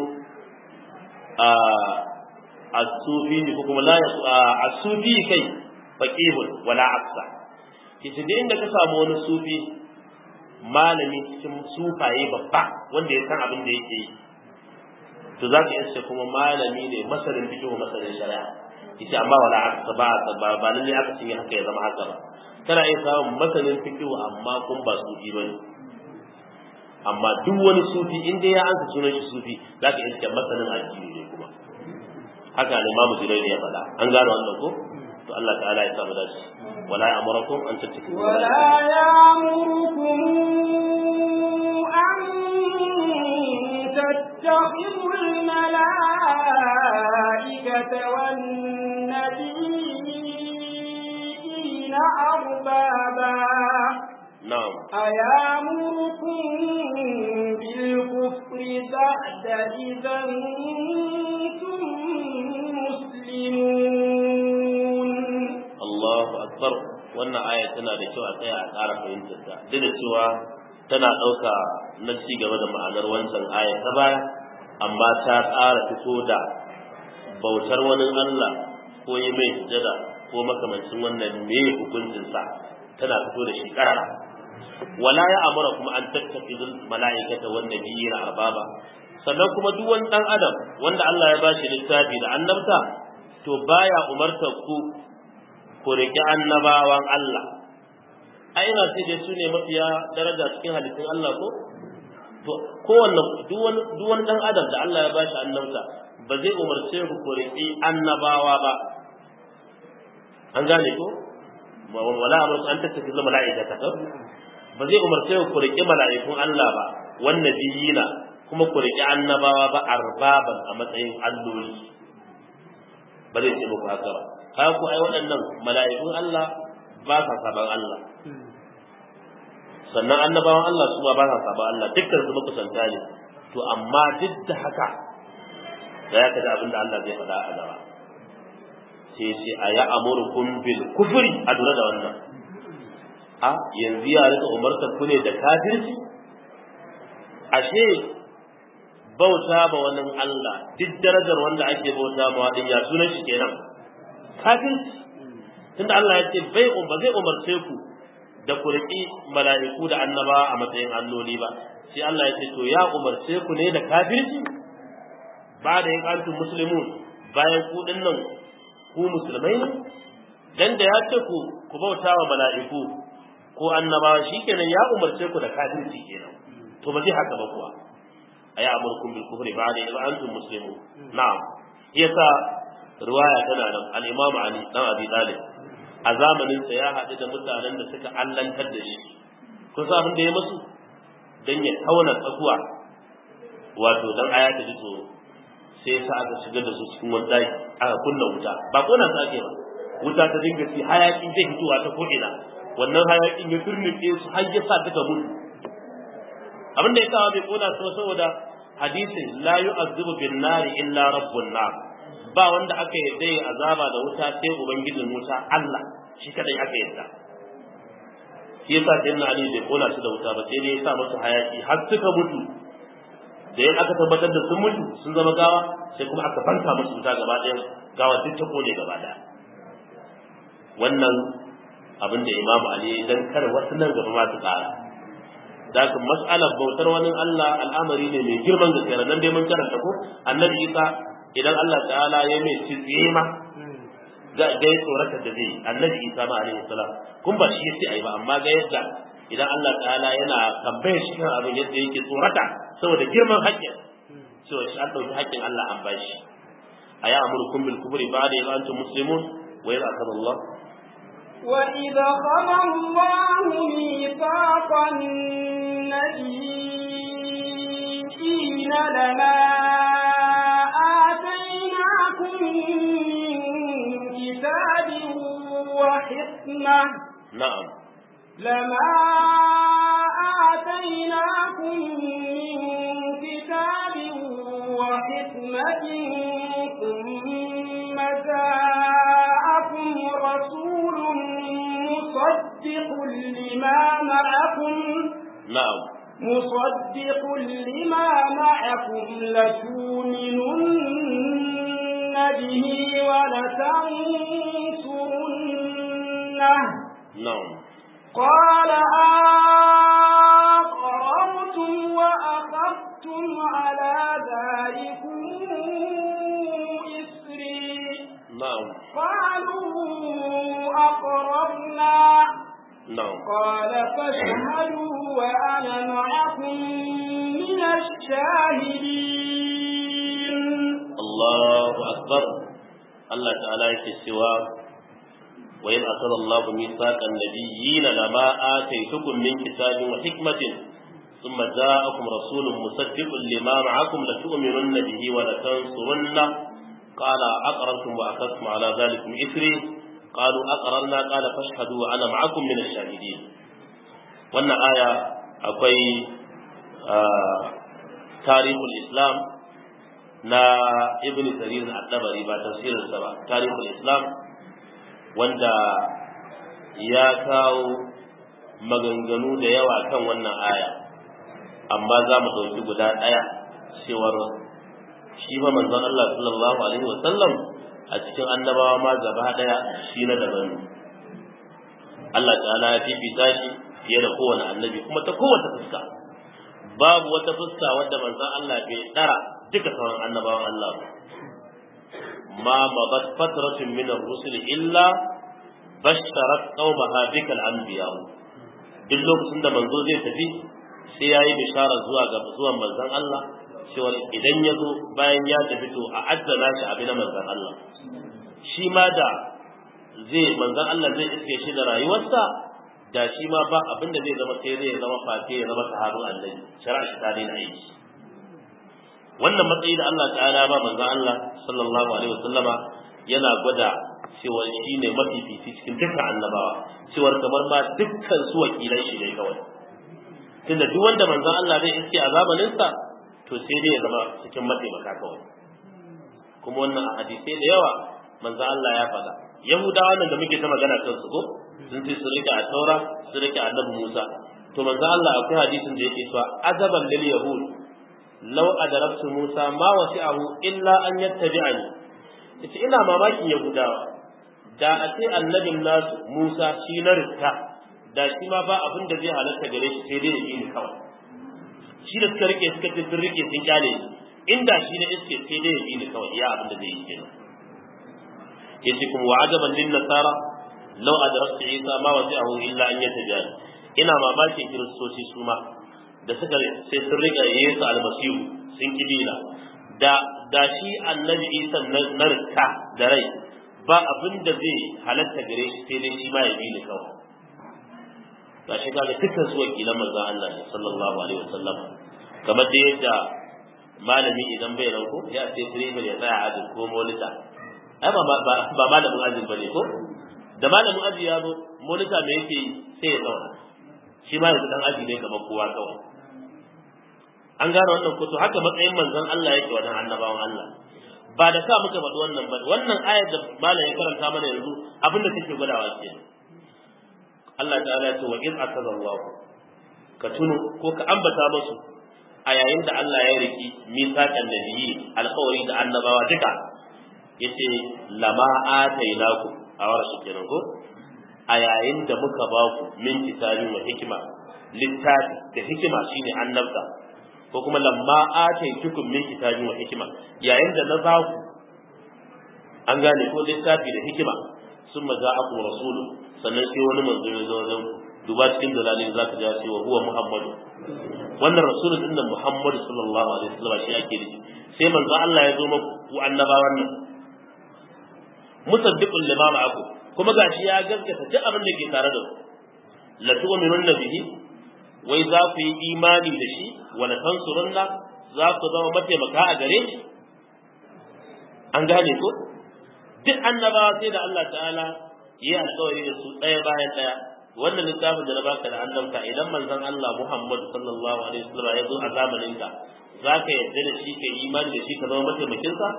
as-sufi ko kuma la as-sufi kai faqihun wala aksa kici da inda ka samu wani sufi malami cikin sufaye babba wanda ya san abin da yake yi to za ka iya kuma malami ne masarin fiqh masarin shari'a yace amma wala aksa ba ba ba lalle aka cinye haka ya zama haka ba kana iya samun masanin fiqh amma kun ba sufi bane amma duk wani sufi in dai ya ansa sunan shi sufi za ka iske masanin addini ne kuma haka ne imamu Junayd ya faɗa an gano wannan ko to Allah ta'ala ya samu dace wala ya'murukum an tattakizu ولا يأمركم أن تتخذوا الملائكة والنبيين أربابا na'am أيامركم بالكفر بعد إذا أنتم مسلمون Allahu akbar wannan aya tana da kyau a tsaya a ƙara fahimtar ta duk da cewa tana ɗauka na ci gaba da ma'anar wancan aya ta baya amma ta ƙara fito da bautar wani Allah ko yi mai sujada ko makamancin wannan me hukuncin sa tana fito da shi ƙarara wala ya amara kuma an tattakizul mala'ikata wan nabiyina arbaba sannan kuma duk wani dan adam wanda Allah ya bashi littafi da annabta to baya umartar ku ku riƙi annabawan Allah ai ina ce dai su ne mafiya daraja cikin halittun Allah ko to kowanne duk wani duk wani dan adam da Allah ya bashi annabta ba zai umarce ku ku riƙi annabawa ba an gane ko wala amru an tattafi zama mala'ikata ta ba zai umarce ku ku riƙi mala'ikun Allah ba wan nabiyina kuma ku riƙi annabawa ba arbaban a matsayin alloli ba zai ce muku haka ba ka ku ai waɗannan mala'ikun Allah ba sa saban Allah sannan annabawan Allah su ma ba sa saban Allah dukkan su makusanta ne to amma duk da haka da ya kada abin da Allah zai faɗa a gaba sai ce a ya amurkum bil kufri a lura da wannan a yanzu ya rika umartar ku ne da kafirci ashe bauta ba wani Allah duk darajar wanda ake bauta ma din ya sunan shi kenan kafirci tunda Allah ya ce bai ba zai umarce ku da ku riƙi mala'iku da annaba a matsayin alloli ba sai Allah ya ce to ya umarce ku ne da kafirci ba da yin antum muslimun bayan ku dinnan ku musulmai ne dan da ya ce ku ku bauta wa mala'iku ko annabawa shikenan ya umarce ku da kafirci kenan to ba zai haka ba kuwa aya amurkum bil kufri ba'da idh antum muslimun na'am yasa riwaya tana nan al-imam ali dan abi talib a zamanin sa ya haɗu da mutanen da suka allantar da shi kun san abin da ya musu dan ya tauna tsakuwa wato dan aya ta ji tsoro sai sa aka shigar da su cikin wani daki aka kunna wuta ba kona su ake ba wuta ta dinga ci hayakin zai fitowa ta ko'ina wannan hayakin ya turnuke su har ya sa duka mutu abin da ya sa bai kona su saboda hadisin la yu'azzibu bin nari illa rabbun nar ba wanda aka yarda ya azaba da wuta sai ubangijin wuta Allah shi kadai aka yarda shi yasa sai na Ali bai kona su da wuta ba sai dai ya sa musu hayaki har suka mutu da yin aka tabbatar da sun mutu sun zama gawa sai kuma aka fanka musu wuta gaba ɗaya gawa duk ta kone gaba ɗaya wannan abin da imamu ali ya dan kar wasu nan gaba ma su tsara da haka mas'alar bautar wani Allah al'amari ne mai girman gaske nan dai mun karanta ko annabi Isa idan Allah ta'ala ya mai tsiye ma ga ga tsorata da zai annabi Isa ma alaihi salam kun ba shi yace ai ba amma ga yadda idan Allah ta'ala yana tambayar shi kan abin yadda yake tsorata saboda girman haƙƙin so shi an ɗauki haƙƙin Allah an bashi a ya amurkum bil kufri ba'da idh antum muslimun wa idh akhadha Allah وإذا خذ الله ميثاق النبيين لما آتيناكم من كتاب وحكمة na'am لما آتيناكم من كتاب وحكمة ثم جاءكم رسول مصدق لما معكم na'am مصدق لما معكم لتؤمنن به ولتنصرنه na'am قال أقررتم وأخذتم على ذلكم إسري na'am قالوا أقررنا na'am قال فاشهدوا وأنا معكم من الشاهدين Allahu akbar Allah ta'ala yake cewa wa in akhadha Allahu mithaqan nabiyyina lama ataytukum min kitabin wa hikmatin thumma ja'akum rasulun musaddiqun lima ma'akum la tu'minunna bihi wa la tansurunna qala aqrartum wa akhadhtum ala dhalikum ithri qalu aqrarna qala fashhadu wa ana ma'akum min ash-shahidin wannan aya akwai tarihul islam na ibn jarir al-dabari ba tafsirinsa ba tarihul islam wanda ya kawo maganganu da yawa kan wannan aya amma za mu ɗauki guda ɗaya cewar shi fa manzon Allah sallallahu alaihi wa sallam a cikin annabawa ma gaba ɗaya shi na daban ne Allah ta'ala ya fifita shi fiye da kowane annabi kuma ta kowace fuska babu wata fuska wadda manzon Allah bai dara duka sauran annabawan Allah ba ma mabat fatratun min ar-rusul illa basharat qaumaha bikal anbiya duk lokacin da manzo zai tafi sai yayi bishara zuwa ga zuwan manzon Allah cewa idan ya zo bayan ya tafi to a addana shi abin manzon Allah shi ma da zai manzon Allah zai iske shi da rayuwarsa da shi ma ba abin da zai zama sai zai zama fate ya zama sahabin annabi shari'a shi ta daina aiki wannan matsayi da Allah ta'ala ba manzon Allah sallallahu alaihi wasallama yana gwada cewa shi ne mafifici cikin dukkan annabawa cewa kamar ma dukkan su wakilan shi ne kawai tunda duk wanda manzon Allah zai iske a zamanin sa to sai dai ya zama cikin mataimaka kawai kuma wannan a hadisai da yawa manzon Allah ya faɗa yahudawa nan da muke ta magana kan su ko sun ce su rike a taura su rike annabi Musa to manzon Allah akwai hadisin da yake cewa azaban lil yahud law adarabtu Musa ma wasi'ahu illa an yattabi'ani yace ina mamakin yahudawa da a ce annabin nasu Musa shi na riska da shi ma ba abin da zai halatta gare shi sai dai ya yi ni kawai shi da suka rike suka ce sun rike sun kyale ni inda shi na iske sai dai ya yi ni kawai iya abin da zai yi kenan yace kuma wa ajaban lin nasara law adrakta isa ma wasi'ahu illa an yatajal ina mamakin kiristoci su ma da suka sai sun riga yesu almasihu sun kibila da da shi annabi isa na rika da rai ba abin da zai halatta gare shi sai dai shi ma ya bi ni kawai ga shi kaga dukkan su wakilan manzon Allah ne sallallahu alaihi wasallam kamar da yadda malami idan bai rauko ya sai driver ya tsaya ajin ko molita ai ba ba malamin ajin bane ko da malamin aji ya zo molita me yake sai ya zauna shi ma yanzu dan aji ne kamar kowa kawai an gane wannan ko to haka matsayin manzon Allah yake wannan annabawan Allah ba da ka muka faɗi wannan ba wannan ayar da malam ya karanta mana yanzu abin da take gwadawa ke Allah ta'ala ya ce wa in akaza Allah ka tuno ko ka ambata musu a yayin da Allah ya riki misaqan nabiyyi alƙawari da annabawa duka yace lama atainaku a warashi kenan ko a yayin da muka ba ku min kitabin wa hikima littafi da hikima shine annabta ko kuma lamma ataitukum min kitabin wa hikima yayin da na ba ku an gane ko littafi da hikima sun maza aku rasulu sannan sai wani manzo ya zo wajen duba cikin dalalin zaka ji cewa huwa muhammadu wannan rasulun din nan muhammadu sallallahu alaihi wasallam shi ake nufi sai manzo Allah ya zo muku annabawan nan musaddiqul lima ma'aku kuma gashi ya gaskata duk abin da ke tare da ku la tu'minunna bihi wai za ku yi imani da shi wa la tansurunna za ku zama mataimaka a gare shi an gane ko duk annabawa sai da Allah ta'ala yi alƙawari da su ɗaya bayan ɗaya wannan littafin da na baka da annabta idan manzon Allah Muhammad sallallahu alaihi wasallam ya zo a zamanin ka za ka yarda da shi ka imani da shi ka zama mataimakin sa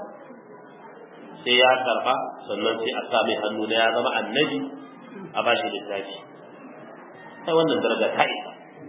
sai ya karba sannan sai a sa mai hannu da ya zama annabi a bashi littafi sai wannan daraja ta isa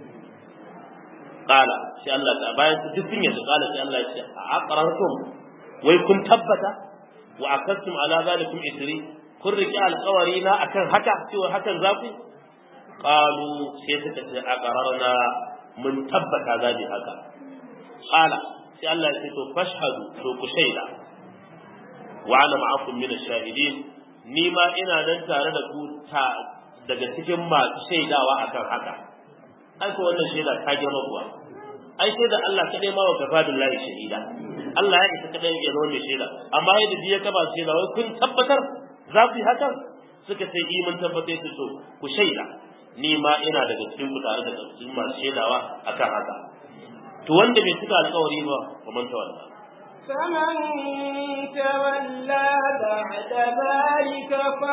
qala sai Allah ta bayan su duk sun qala sai Allah ya ce a aqrartum wai kun tabbata wa akastum ala zalikum isri kun riki alƙawari na akan haka cewa hakan za ku qalu sai suka ce aqrarna mun tabbata za bi haka qala sai Allah ya ce to fashhadu to ku shaida wa ana ma'akum min ash-shahidin ni ma ina nan tare da ku ta daga cikin masu shaidawa akan haka ai ko wannan shaida ta girma kuwa ai sai da Allah kadai ma wa kafadullahi shahida Allah ya isa kadai ya zama mai shaida amma yadda biya ka ba shaida wai kun tabbatar za ku yi hakan suka sai yi mun tabbatar su so ku shaida ni ma ina daga cikin ku tare da cikin masu shaidawa akan haka to wanda bai cika alƙawari ba wa man tawalla فمن تولى بعد ذلك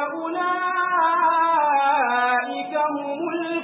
فأولئك هم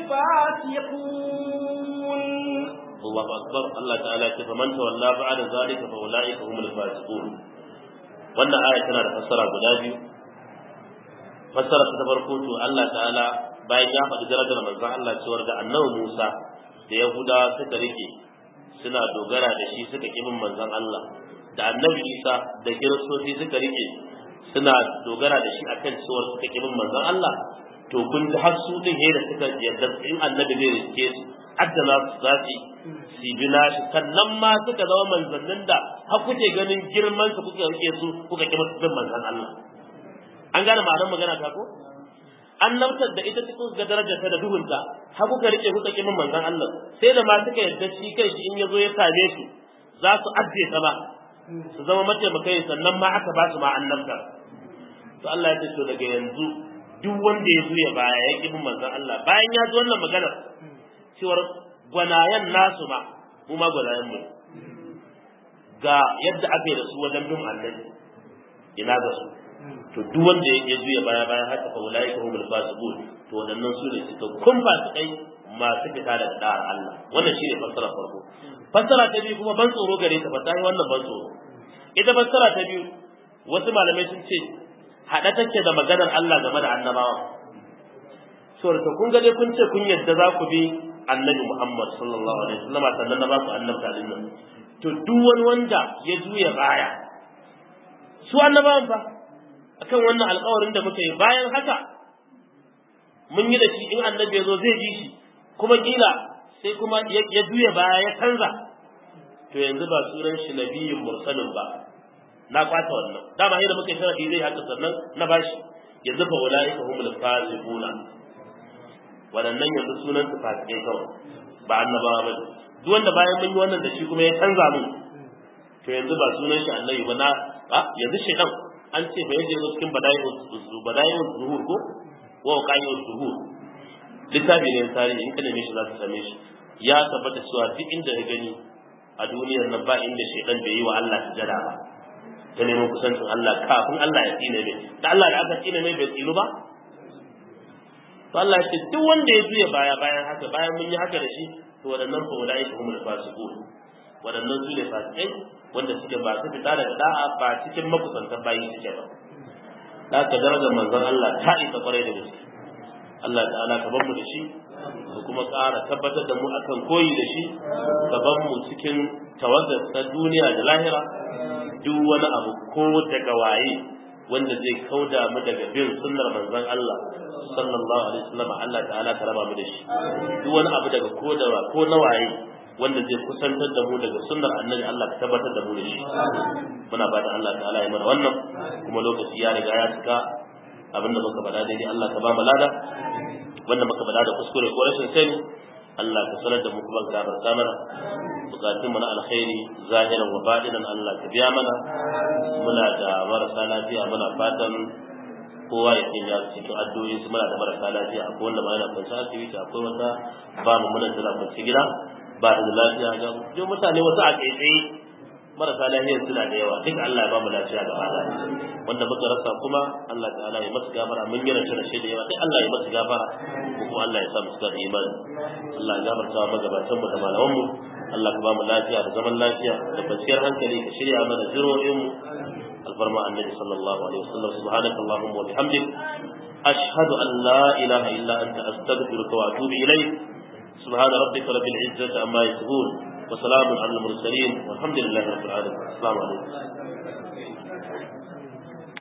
الفاسقون الله أكبر الله تعالى فمن تولى بعد ذلك فأولئك هم الفاسقون wannan aya tana da fassara guda biyu fassara ta farko to Allah ta'ala bayan ya faɗi darajar manzon Allah cewar da annabi Musa da Yahudawa suka rike suna dogara da shi suka kibin manzon Allah da annabi Isa da kiristoci suka rike suna dogara da shi akan cewar suka kibin manzon Allah to kun ji har su din da suka yarda in annabi zai rike su addana su za su su bi nashi sannan ma suka zama manzannin da har kuke ganin girman su kuka rike su kuka kima su bin manzan Allah an gane ma'anar magana ta ko annabtar da ita cikin ga darajarta da duhunta har kuka rike kuka kima manzan Allah sai da ma suka yarda shi kai shi in ya zo ya same su za su ajiye ta ba su zama mataimakai sannan ma aka ba su ma annabtar to Allah ya ce to daga yanzu duk wanda ya zuya baya ya kibin manzon Allah bayan ya ji wannan maganar cewar gwanayen nasu ma mu ma gwanayen mu ga yadda aka yi da su wajen bin annabi ina ga su to duk wanda ya zuya baya baya haka fa ulai ka humul fasiqun to wadannan su ne suka kun fasikai masu fita da da'ar Allah wannan shine fassara farko fassara ta biyu kuma ban tsoro gare ta ba ta yi wannan ban tsoro ita fassara ta biyu wasu malamai sun ce haɗa take da maganar Allah game da annabawa saboda kun ga dai kun ce kun yadda za ku bi annabi Muhammad sallallahu alaihi wasallam sannan na ba ku annabta din nan to duk wani wanda ya juya baya su annabawan fa akan wannan alƙawarin da muka yi bayan haka mun yi da shi in annabi ya zo zai ji shi kuma kila sai kuma ya juya baya ya canza to yanzu ba sunan shi nabiyin mursalin ba na kwata wannan dama yadda muka yi sharadi zai haka sannan na bashi yanzu fa ulaika humul fasiquna wadannan yanzu sunan su fasikai kawai ba annabawa ba duk wanda bayan mun yi wannan da shi kuma ya canza mu to yanzu ba sunan shi annabi ba na a yanzu shedan an ce ba yadda yanzu cikin bada'iul bada'iul zuhur ko wa qa'iul zuhur littafi ne tarihi in ka neme shi za ka same shi ya tabbata cewa duk inda ya gani a duniyar nan ba inda shedan bai yi wa Allah sujada ba ta neman kusancin Allah kafin Allah ya tsine mai da Allah da aka tsine mai bai tsinu ba to Allah ya ce duk wanda ya juya baya bayan haka bayan mun yi haka da shi to waɗannan fa wadai ka humul fasiqun waɗannan su ne fasikai wanda suke ba su fita daga da'a ba cikin makusantan bayi suke ba da ka darajar manzon Allah ta isa kwarai da gaske Allah ta'ala ka bar mu da shi da kuma ƙara tabbatar da mu akan koyi da shi ka bar mu cikin tawagar ta duniya da lahira duk wani abu ko daga waye wanda zai kauda mu daga bin sunnar manzon Allah sallallahu alaihi wasallam Allah ta'ala ka raba mu da shi duk wani abu daga ko da ko na waye wanda zai kusantar da mu daga sunnar annabi Allah ka tabbatar da mu da shi muna ba da Allah ta'ala ya mana wannan kuma lokaci ya riga ya cika abinda muka faɗa daidai Allah ka ba mu lada wanda muka faɗa da kuskure ko rashin sani Allah ka sanar da mu kuma ka gafarta mana bukatun mu na alkhairi zahiran wa batinan Allah ka biya mana muna da marasa lafiya muna fatan kowa ya sanya cikin addu'o'i su muna da marasa lafiya akwai wanda ma yana kwanci asibiti akwai wata ba mu muna da kwanci gida ba da lafiya ga duk mutane wasu a tsaitsaye marasa lafiyar suna da yawa duk Allah ya ba mu lafiya gaba da wanda muka rasa kuma Allah ta'ala ya masu gafara mun yi rashin rashe da yawa duk Allah ya masu gafara ko kuma Allah ya sa mu da imani Allah ya gafarta wa magabatan mu da malaman mu Allah ka ba mu lafiya da zaman lafiya da kwanciyar hankali ka shirya mana jiro'in mu alfarma annabi sallallahu alaihi wasallam subhanakallahumma wa bihamdik ashhadu an la ilaha illa anta astaghfiruka wa atubu ilayk سبحان ربك رب العزة عما يصفون وسلام على المرسلين والحمد لله رب العالمين السلام عليكم